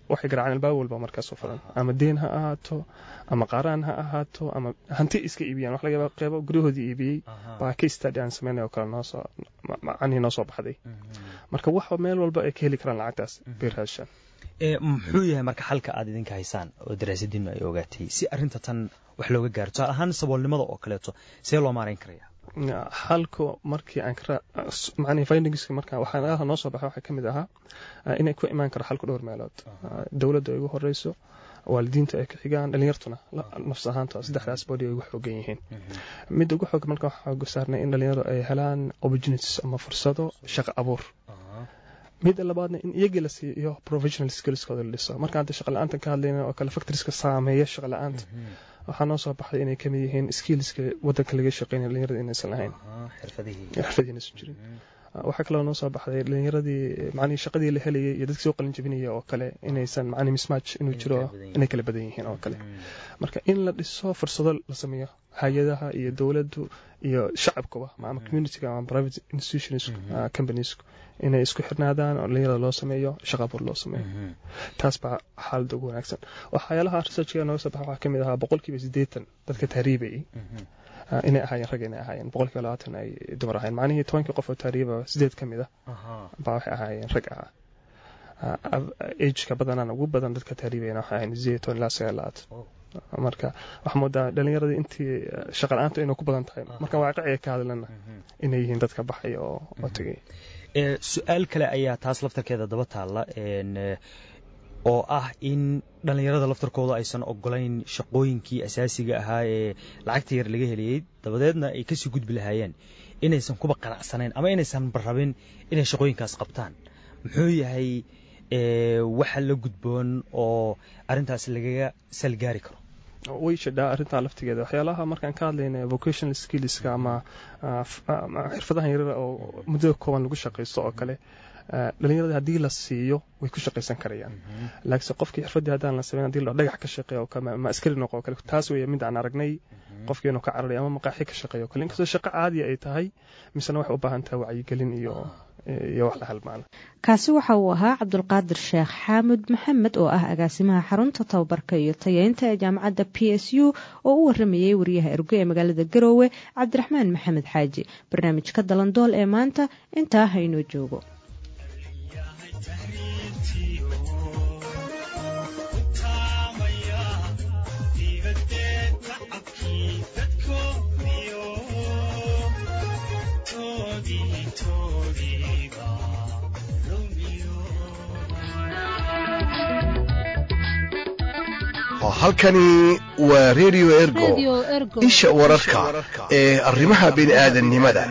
waxay garaaceen albaab walba markaas u furan ama deen ha ahaato ama qaaraan ha ahaato ama hanti iska iibiyaan wax laga yaaba qeybo guryahoodii iibiyey baa case study aan sameynay oo kale noo soo macnihii noo soo baxday marka wax meel walba ay ka heli karaan lacagtaas bay raashaan muxuu yahay marka xalka aad idinka haysaan oo daraasadiinu ay ogaatay si arrinta tan wax looga gaaro tusaale ahaan saboolnimada oo kaleeto see loo maarayn karaya halku markii aan macnihii findingska marka waxaa noo soo baxay waxaa ka mid ahaa inay ku imaan karo xalku dhowr meelood dowladda ay ugu horeyso waalidiinta ay ka xigaan dhalinyartuna nafs ahaanta saddexdaas body ay ugu xoogan yihiin midda ugu xoog marka waxaa xooga saarnay in dhalinyaradu ay helaan opportunities ama fursado shaqo abuur midda labaadna in iyagii la siiyo professional skillskooda la dhiso marka hadda shaqa la-aanta ka hadlayna oo kale factorieska saameeya shaqa la-aanta waxaa noo soo baxday inay kamid yihiin skillska wadanka laga shaqeynaya dhalinyarada inaysan lahayn xirfadihi inaysan jirin waxaa kaloo noo soo baxday dhalinyaradii macnihii shaqadii la helayay iyo dadkii soo qalin jabinaya oo kale inaysan macnihi mismatch inuu jiro inay kala badan yihiin oo kale marka in la dhiso fursado la sameeyo hay-adaha iyo dowladdu iyo shacabkuba ama communityga ama private institutions companiesku inay isku xirnaadaan oo dhalinyarada loo sameeyo shaqa abuur loo sameeyo taas baa xaaladda ugu wanaagsan waxyaalaha researchka nooga soo baxa waxaa kamid ahaa boqolkiiba siddeetan dadka tahriibayay inay ahaayeen rag inay ahaayeen boqolkiiba labaatan ay dumar ahaayeen macnihii tobankii qof oo tahriiba sideed ka mid ah baa waxay ahaayeen rag ah ageka badanaan ugu badan dadka tahriibayana waxay ahayn sideed toban ilaa sagaal labaatan marka waxaa moodaa dhalinyaradii intii shaqa la-aanta inay ku badan tahay marka waaqiciga ka hadlana inay yihiin dadka baxay oo oo tegay su-aal kale ayaa taas laftarkeeda daba taalla oo ah in dhallinyarada laftarkooda aysan ogolayn shaqooyinkii asaasiga ahaa ee lacagta yar laga heliyey dabadeedna ay kasii gudbi lahaayeen inaysan kuba qanacsanayn ama inaysan barrabin inay shaqooyinkaas qabtaan muxuu yahay waxa la gudboon oo arrintaas lagaga salgaari karo way jidhaa arrintaa laftigeeda waxyaalaha markaan ka hadlayna vocational skillska ama xirfadahan yarar oo muddada kooban lagu shaqaysto oo kale dhalinyarada haddii la siiyo way ku shaqaysan karayaan laakiinse qofkii xirfadii haddaan la samayn hadii la dhagax ka shaqeeya oo kale ma askari noqo oo kale taas weeye mid aan aragnay qofkii inuu ka cararay ama maqaaxi ka shaqeeya oo kale inkastoo shaqo caadiya ay tahay misena waxay u baahan tahay wacyigelin iyo iyo wax la halmaala kaasi waxa uu ahaa cabdulqaadir sheekh xaamud maxamed oo ah agaasimaha xarunta tababarka iyo tayeynta ee jaamacadda p s u oo u waramayey wariyaha ergo ee magaalada garoowe cabdiraxmaan maxamed xaaji barnaamijka dalandool ee maanta intaa haynoo joogo halkani waa redio ergo isha wararka ee arrimaha bini'aadannimada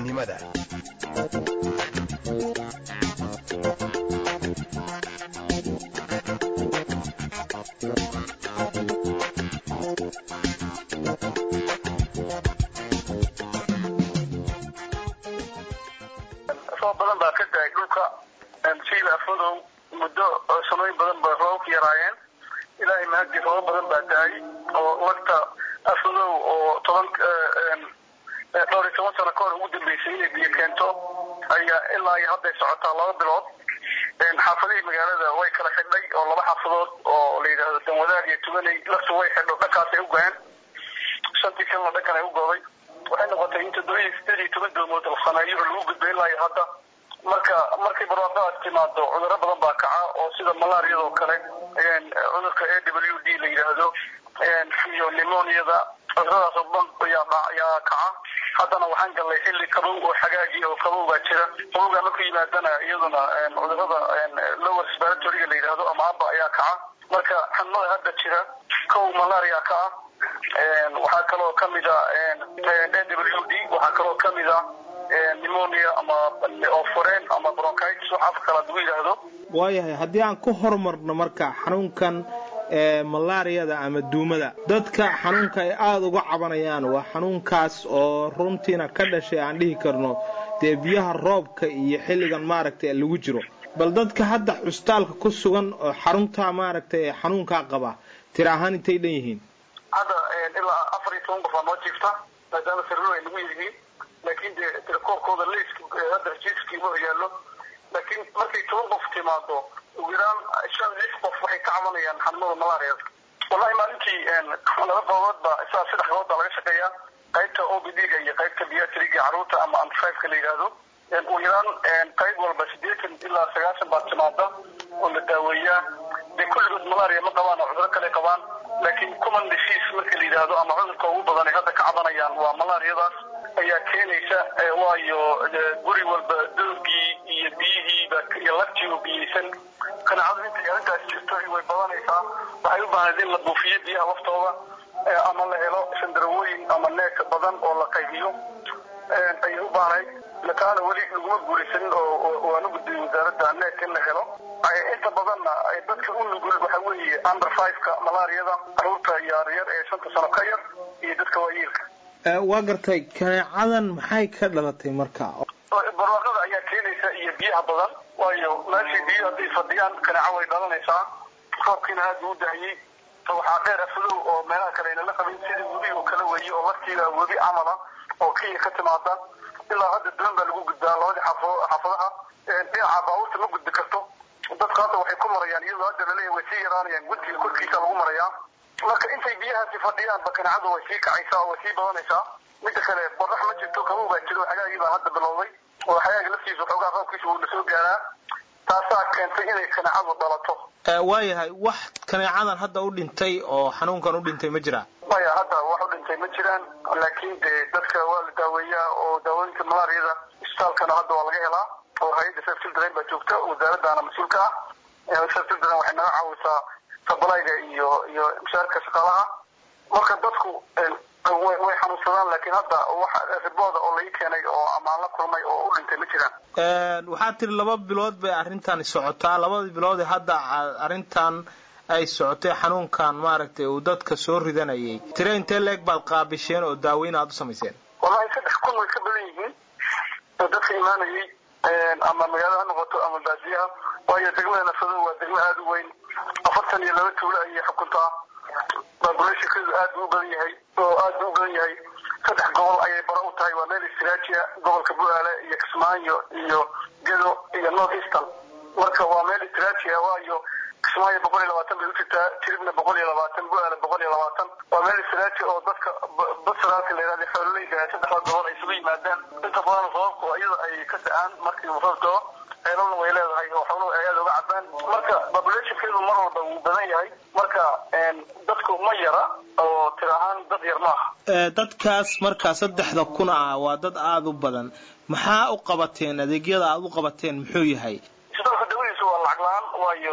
roob badan baa ka daay dhulka siila afadow muddo sanooyin badan ba roobabka yaraayeen ilaahay mahadii rooba badan baa daay oo lagta afadow oo toban dhowr iyo toban sano kahor ugu dambeysay inay biyo keento ayaa ilaa iyo hadday socotaa laba bilood xaafadihii magaalada way kala xidhay oo laba xaafadood oo la yidhaahdo danwadaag iyo tuganay laftu way xidho dhankaasay u go-een shantii kalena dhankan ay u gooday waxay noqotay in toddoba iyo sideed iyo toban doomood la sameeyo oo lagu gudbay ilaa iyo hadda marka markay barwaaqadaas timaado cudurro badan baa kaca oo sida malaariyadoo kale cudurka a w d la yidhaahdo iyo nimoniada cuduradaas oo dhan ayaa kaca haddana waxaan gallay xilli qabow oo xagaagi oo qabow baa jira qabowgaa markuu yimaadana iyaduna cudurada lower respiratoryga la yidhaahdo ama aba ayaa kaca marka xanuunada hadda jira kow malaria ka ah waxaa kaloo kamid a a w d waxaa kaloo kamid a pneumonia ama oforeen ama bronchitis wax afka kala lagu yidhaahdo waayahay haddii aan ku horumarno marka xanuunkan malaariyada ama duumada dadka xanuunka ay aada uga cabanayaan waa xanuunkaas oo runtiina ka dhashay aan dhihi karno dee biyaha roobka iyo xilligan maaragtay lagu jiro bal dadka hadda custaalka ku sugan oo xaruntaa maaragtay xanuunkaa qaba tira ahaan intay dhan yihiin hadda ilaa afar iyo toban qof aa noo jiifta maadaama sirro ay nagu yihiin laakiin dee tirakoobkooda liiska hadda rajiiskii ma horyaallo laakiin markay toban qof timaado ugu yaraan shan lix qof waxay ka cabanayaan xanuunada malaariyada wallahi maalintii laba goobood ba isaa saddex goobood baa laga shaqeeyaa qaybta o b d-ga iyo qaybta biatriga carruurta ama antifiveka la yidhaahdo ugu yaraan qayb walba sideetan ilaa sagaashan baa timaada oo la daaweeyaa dee kulligood malaria ma qabaan oo cuduro kale qabaan laakiin common disease marka la yidhaahdo ama cudurka ugu badan ay hadda ka cabanayaan waa malaariyadaas ayaa keenaysa waayo guri walba doogii iyo biyihiiba iyo laftii oo biyeysan qanaacadu intay arrintaas jirto way badanaysaa waxay u baahnayd in la buufiyo biyaha laftooda ama la helo sandarawooyin ama neek badan oo la qaybiyo ayay u baahnayd lakaana weli laguma guulaysanin oo waana gudbiyey wasaaradda neek in la helo inta badanna dadka u nugul waxa weeye under fiveka malaariyada caruurta yaryar ee shanta sano ka yar iyo dadka waayeelka waa gartay kaneecadan maxay ka dhalatay marka barwaaqada ayaa keenaysa iyo biyaha badan waayo meeshii biyo hadday fadhiyaan kaneeco way dhalanaysaa roobkiina aad buu u daayey waxaa dheer afadow oo meelaha kale aynala qabin sidii webi oo kala weeye oo laftiida webi camala oo kenya ka timaada ilaa hadda duwan baa lagu gudbaa labadii xaafadaha dhinaca baabuurta ma gudbi karto dadku hadda waxay ku marayaan iyadoo hadda laleeyahay way sii yaraanayaan guddiga korkiisa lagu marayaa marka intay biyahaasi fadhiyaan ba kaneecadu way sii kacaysaa oo way sii badanaysaa midda kale qorax ma jirto kabow baa jiro xagaagii baa hadda bilowday oo xagaaga laftiisa xoogaa roobkiisa wuu lasoo gaaraa taasaa keentay inay kaneecadu dhalato waayahay wax kaneecadan hadda u dhintay oo xanuunkan u dhintay ma jiraa maya hadda wax u dhintay ma jiraan laakiin dee dadka waa la daaweeyaa oo daawooyinka malaariyada isbitaalkana hadda waa laga helaa oo hay-adda sef children baa joogta wasaaraddaana mas-uulka ah sef children waxay naga caawisaa sabalayga iyo iyo mushaarka shaqaalaha marka dadku way xanuunsadaan laakiin hadda wax ribooda oo lai keenay oo amaan la kulmay oo u dhintay ma jiraan waxaad tiri laba bilood bay arrintani socotaa labadii bilood ee hadda arrintan ay socotay xanuunkan maaragtay uu dadka soo ridanayay tire intee leeg baad qaabisheen oo daaweyn aad u samayseen wallahi saddex kun way ka badan yihiin oo dadka imaanayay ama magaalada ha noqoto ama baadiyaha waayo degmada nafadow waa degmo aada u weyn afartan iyo laba tuulo ayay xukuntaa populationkeedu aad buu u badan yahay oo aad buu u badan yahay saddex gobol ayay bara u tahay waa meel istraajiya gobolka buaale iyo kismaayo iyo gedo iyo north eastern marka waa meel istraajiya waayo kismaayo boqol iyo labaatan bay u jirtaa tiribna boqol iyo labaatan buaale boqol iyo labaatan waa meel istraaji oo dadka basraalka la yihahda xoololeyda saddexda gobol ay isugu yimaadaan inta badan sababku iyada ay ka da-aan markii uu roob doo ceelalna way leedahay oo xooluhu ay aada uga cabaan marka populationkeedu mar walba wuu badan yahay marka dadku ma yara oo tir ahaan dad yar maaha dadkaas markaa saddexda kun ah waa dad aada u badan maxaa u qabateen adeegyada aada u qabateen muxuu yahay isbitaalka dawadiisa waa lacag la-aan waayo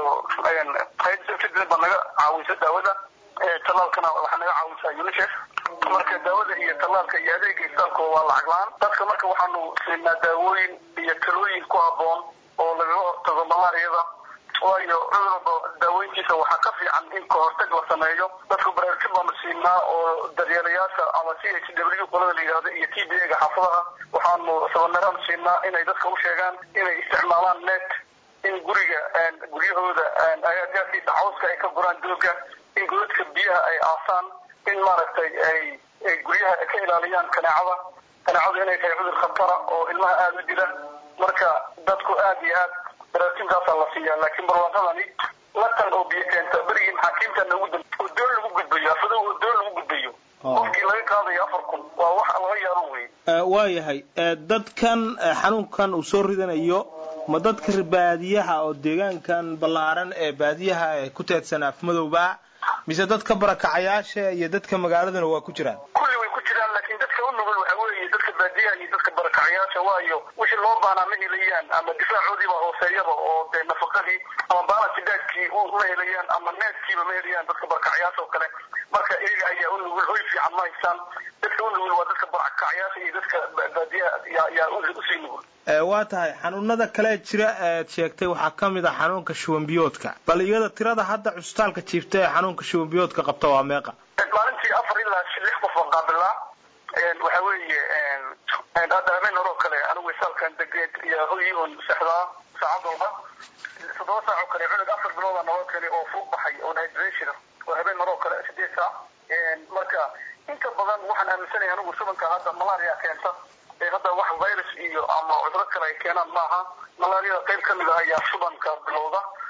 hay-adda baa naga caawisa daawada tallaalkana waxaa naga caawisaa unicef marka daawada iyo tallaalka iyo adeega isbitaalka waa lacag la-aan dadka marka waxaanu siinaa daawooyin iyo talooyin ku habboon oo lagaga hortago malaariyada waayo cudur walba daaweyntiisa waxaa ka fiican in kahortag la sameeyo dadku baraarujin baanu siinaa oo daryeelayaasha ama c h w qolada la yidhahdo iyo t b a-ga xaafadaha waxaanu sabanaraan siinaa inay dadka u sheegaan inay isticmaalaan net in guriga guryahooda agaasiisa cawska ay ka guraan dooga in godadka biyaha ay aasaan in maaragtay ay guryaha ka ilaaliyaan kaneecada kaneecadu inay tahay cudur khatara oo ilmaha aada u dila marka dadku aad iyo aad baraarujintaasaa la siiyaa laakiin barwaaqadani latan oo biyo keenta berigii maxaakiimtana ugu dambe oo doon lagu gudbayo afadow oo doon lagu gudbayo qofkii laga qaadayo afar kun waa wax laga yaabo wey waayahay dadkan xanuunkan uu soo ridanayo ma dadka baadiyaha oo deegaankan ballaaran ee baadiyaha ee ku teedsan afmadowba mise dadka barakacayaasha iyo dadka magaaladana waa ku jiraan kulli way ku jiraan laakiin dadka u nugul waxa weeye dadka baadiyaha iyo dadka barakacayaasha waayo wixii loo baanaa ma helayaan ama difaacoodiiba hooseeyaba oo dee nafaqadii ama balansidaadkii ma helayaan ama needkiiba ma helayaan dadka barakacayaasha oo kale marka iyaga ayaa u nugul hoy fiican ma haystaan dadka u nugul waa dadka barakacayaasha iyo dadka baadiyaha yaa usii nugul waa tahay xanuunada kale jira eed sheegtay waxaa ka mid ah xanuunka shubanbiyoodka bal iyada tirada hadda cusbitaalka jiifta ee xanuunka shubanbiyoodka qabta waa meeqa maalintii afar ilaa lix qof baan qaabilaa waxa weeye hadda habeen hore oo kale anigu isaalkan degeed iyo hoyi oon seexdaa saacad walba toddoba saac oo kale cunug afar bilooda naloo keenay oo fuuq baxay oo dehydration oo habeen hore oo kale sideed saac marka inta badan waxaan aaminsanahay anigu shubanka hadda malaria keenta hadda wax virus iyo ama cuduro kale ay keenaan maaha malaariyada qayb ka mid ah ayaa shubanka bilowda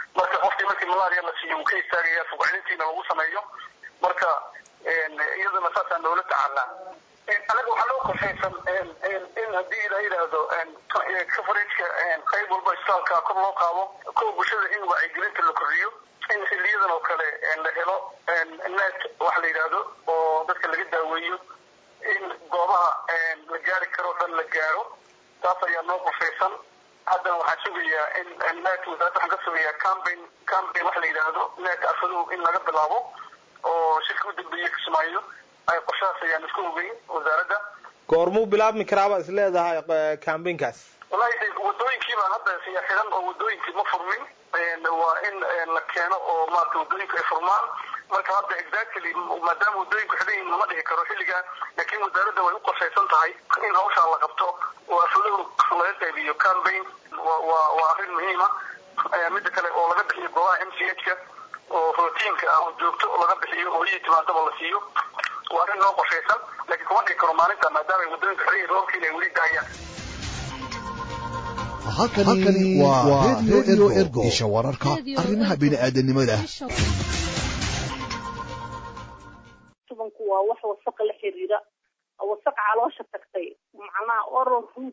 marka qofkii markii malaria la siiyo wuu ka istaagaya fogcelintiina lagu sameeyo marka iyaduna saasaan loola tacaalaa anaga waxaa loo qorshaysan in haddii la yidhaahdo coverageka qayb walba isbitaalka kor loo qaado kuwa bulshada in wacyigelinta la kordhiyo in xiliyadan oo kale la helo net wax la yidhaahdo oo dadka laga daaweeyo in goobaha la gaari karo dhan la gaaro taas ayaa noo qorshaysan haddana waxaan sugayaa in net wasaaradda waxaan ka sugayaa campaign campaign wax la yidhaahdo net afadow in laga bilaabo oo shirka u dambeeye kismaayo ay qorshahaas ayaan isku ogeyn wasaaradda goormuu bilaabmi karaaba is leedahay campaignkaas wallahi wadooyinkii baan hadda siya xiran oo wadooyinkii ma furmin waa in la keeno oo maarata wadooyinku ay furmaan marka hadda exactly maadaama wadooyinku xidhan yihiin lama dhihi karo xilligaa laakiin wasaaradda way u qorshaysan tahay in hawshaa la qabto oo afulow laga qaybiyo campaign waa waa arrin muhiima midda kale oo laga bixiyo goobaha m c h ka oo routiinka ah oo joogto oo laga bixiyo oo iyo timaadaba la siiyo waa arrin noo qorshaysan laakiin kuma dhihi karo maalinta maadaama ay wadooyinku xidhan yihiin roobkiina ay weli daayaan halkani waa radio ergo isha wararka arrimaha bini'aadanimada shubanku waa wax wasaqa la xiriira wasaqa caloosha tagtay macnaha oral root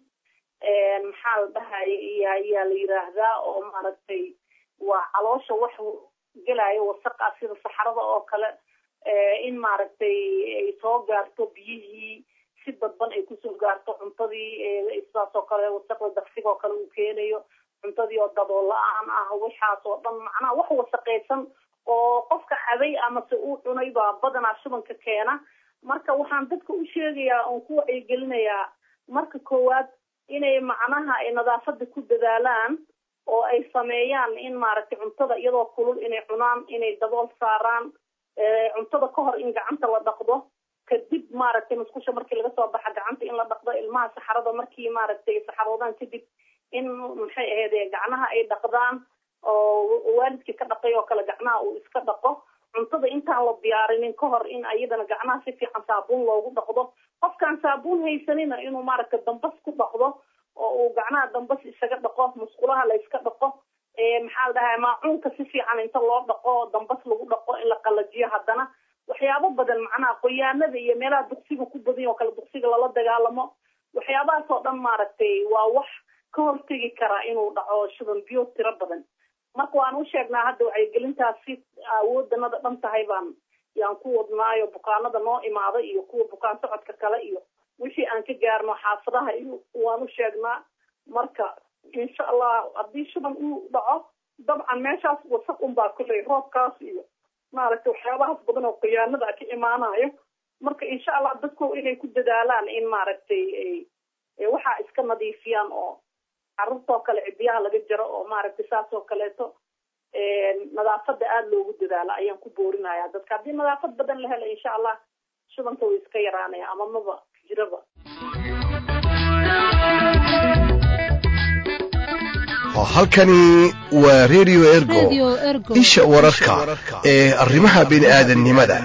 maxaa la dhahaya iyo ayaa la yiraahdaa oo maaragtay waa caloosha wax gelaayo wasaqa sida saxarada oo kale in maaragtay ay soo gaarto biyihii si dadban ay kusoo gaarto cuntadii sidaas oo kale wasaqda daqsiga oo kale uu keenayo cuntadii oo dabool la-aan ah waxaas oo dhan macnaha wax wasaqaysan oo qofka cabay amase uu cunay baa badanaa shubanka keena marka waxaan dadka u sheegayaa oon ku wacyigelinayaa marka koowaad inay macnaha ay nadaafada ku dadaalaan oo ay sameeyaan in maaragtay cuntada iyadoo kulul inay cunaan inay dabool saaraan cuntada ka hor in gacanta la dhaqdo kadib maaragtay musqusha markii laga soo baxa gacanta in la dhaqdo ilmaha saxarada markii maaragtay saxaroodaan kadib in maxay ahayd gacnaha ay dhaqdaan oo waalidkii ka dhaqay oo kale gacnaha uu iska dhaqo cuntada intaan la diyaarinin ka hor in ayadana gacnaha si fiican saabuun loogu dhaqdo qofkaan saabuun haysanina inuu maaragtay dambas ku dhaqdo oo uu gacnaha dambas isaga dhaqo musqulaha la iska dhaqo maxaa la dhahaa maacuunka si fiican inta loo dhaqo dambas lagu dhaqo in la qalajiyo haddana waxyaabo badan macnaha qoyaanada iyo meelaha duqsiga ku badan oo kale duqsiga lala dagaalamo waxyaabahaas oo dhan maaragtay waa wax ka hortegi karaa inuu dhaco shuban biyo tiro badan marka waan u sheegnaa hadda wacyigelintaas si awoodanada dhan tahay baan yaan ku wadnaayo bukaanada noo imaada iyo kuwa bukaan socodka kale iyo wixii aan ka gaarno xaafadaha iyo waan u sheegnaa marka insha allah haddii shuban uu dhaco dabcan meeshaas wasaq unbaa kuley roobkaas iyo maaragtay waxyaabahaas badan oo khiyaanada ka imaanayo marka insha allah dadku inay ku dadaalaan in maaragtay waxaa iska nadiifiyaan oo carruurtoo kale cidiyaha laga jaro oo maaragtay saas oo kaleeto nadaafada aada loogu dadaalo ayaan ku boorinaya dadka haddii nadaafad badan la helo insha allah shubanka way iska yaraanaya ama maba jiraba halkani waa radio ergo isha wararka ee arrimaha bini'aadanimada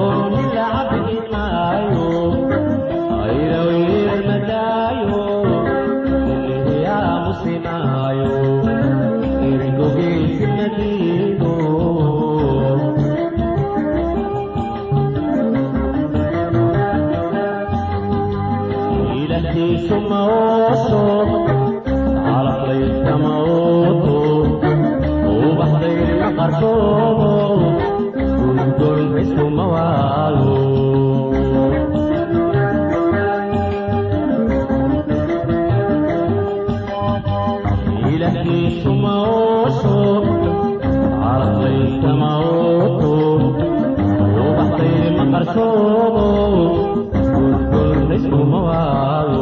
Oh ilaakiisu maoso calaqlayska maoto ubaxdayr ma qarsoomo gulgol isku mawaalo ilaakiisu maoso calaqlayska maoto ubaxdayr ma qarsoomo gulgol isku mawaalo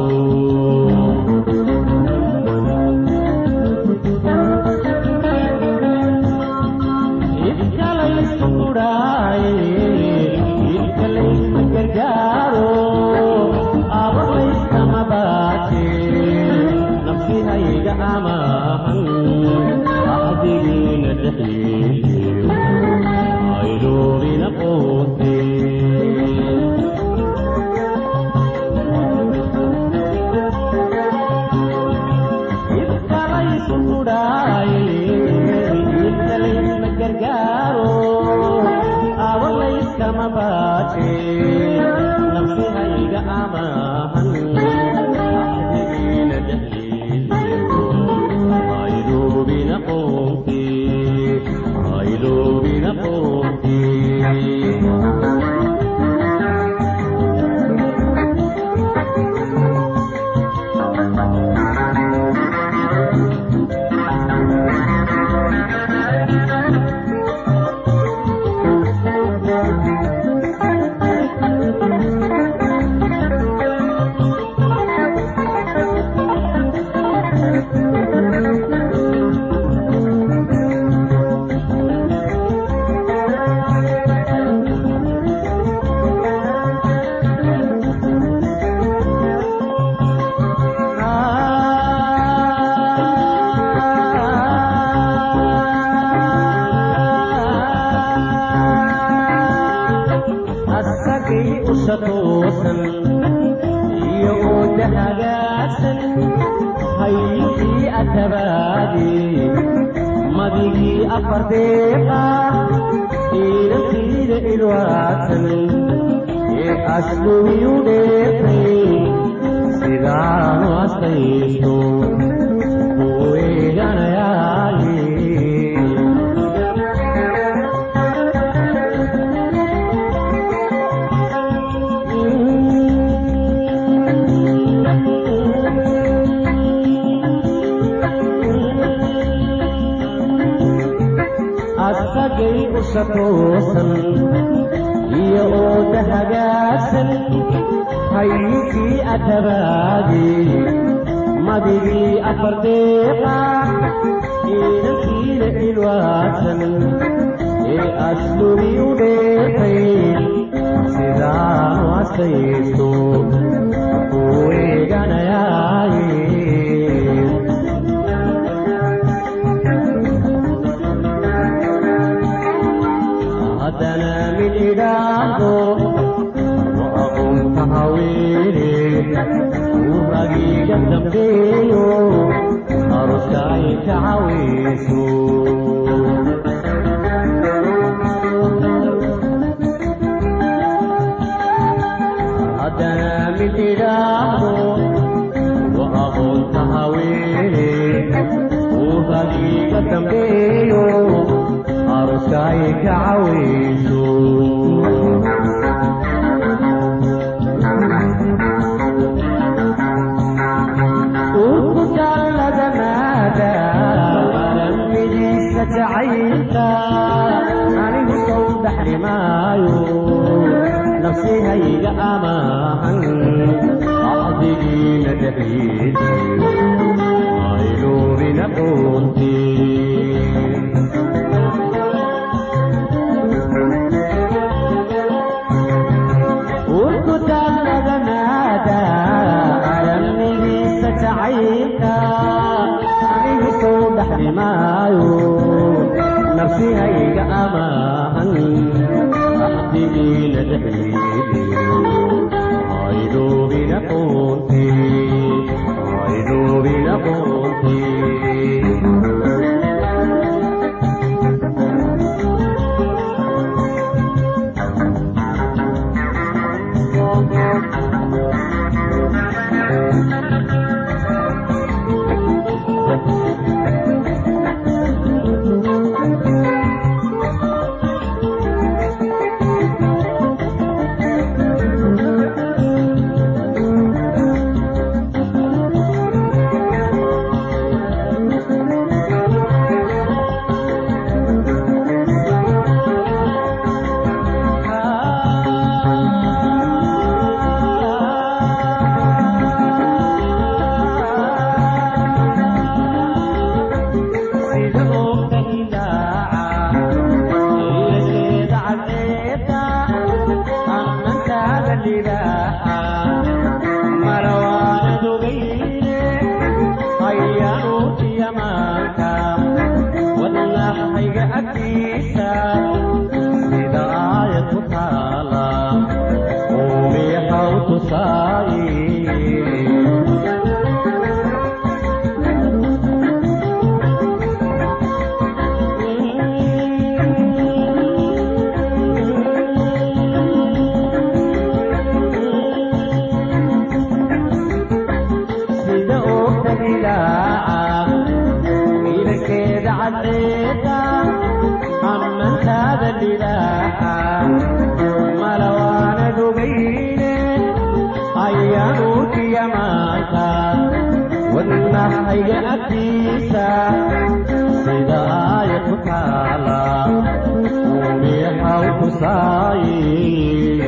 oofiya maanta wadnahayga agtiisa sida aayad ku taala uumiyahaw tusaaye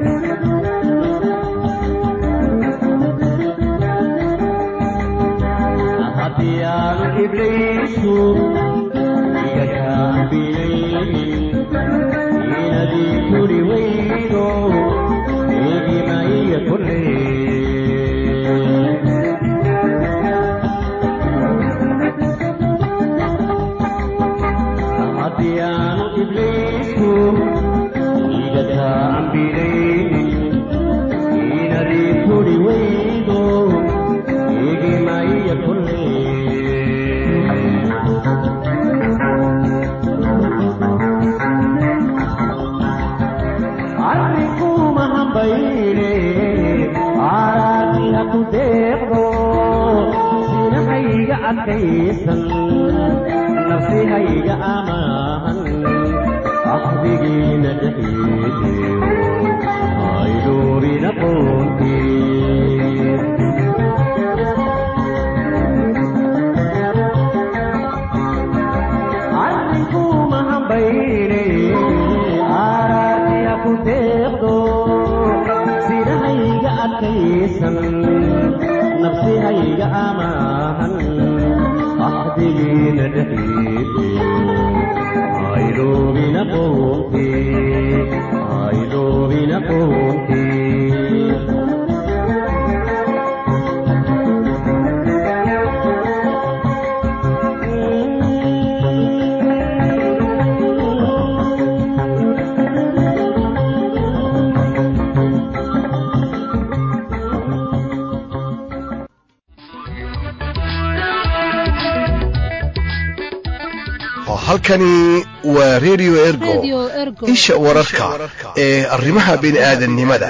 haddii aanu ibliisu iga kaambiyeynin inadii turi weydo eegima iyo kulle haddii aanu ibliisu iga kaambiyeynin inadii turi weydo eegima iyo kulle arrinkuma hambayne aaraatiha ku deeqdo sinahayga adkaysan nafsihayga amaahan axdigiina dhaxiideyo ayduurina qoontii arrinkuma hambayne aaraatiha ku deeqdo sinahayga adkaysan nafsihayga amaahan axdigiina dhaxiideyo aydoobina qoontii aydoobina qoontii halkani waa radio ergo isha wararka ee arrimaha bini'aadanimada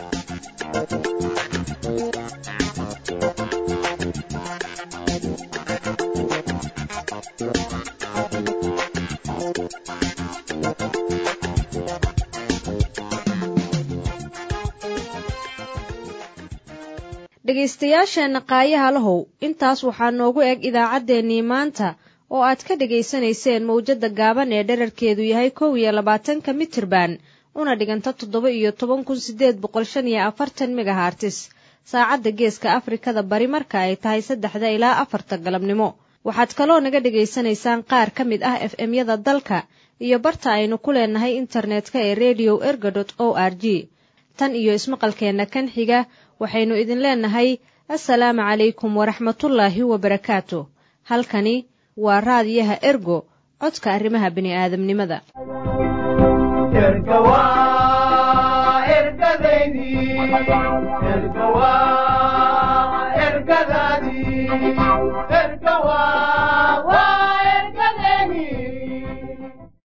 dhegaystayaasheenna qaayaha lahow intaas waxaa noogu eg idaacaddeenii maanta oo aad ka dhegaysanayseen mawjadda gaaban ee dherarkeedu yahay kow iyo labaatanka mitirban una dhiganta toddoba iyo toban kun sideed boqol shan iyo afartan megahartis saacadda geeska afrikada bari marka ay tahay saddexda ilaa afarta galabnimo waxaad kaloo naga dhegaysanaysaan qaar ka mid ah f m-yada dalka iyo barta aynu ku leenahay internetka ee redio erga dot o r g tan iyo ismaqalkeenna kan xiga waxaynu idin leenahay assalaamu calaykum waraxmatullaahi wabarakaatu halkani waa raadiyaha ergo codka arrimaha bini'aadamnimada ergadaadii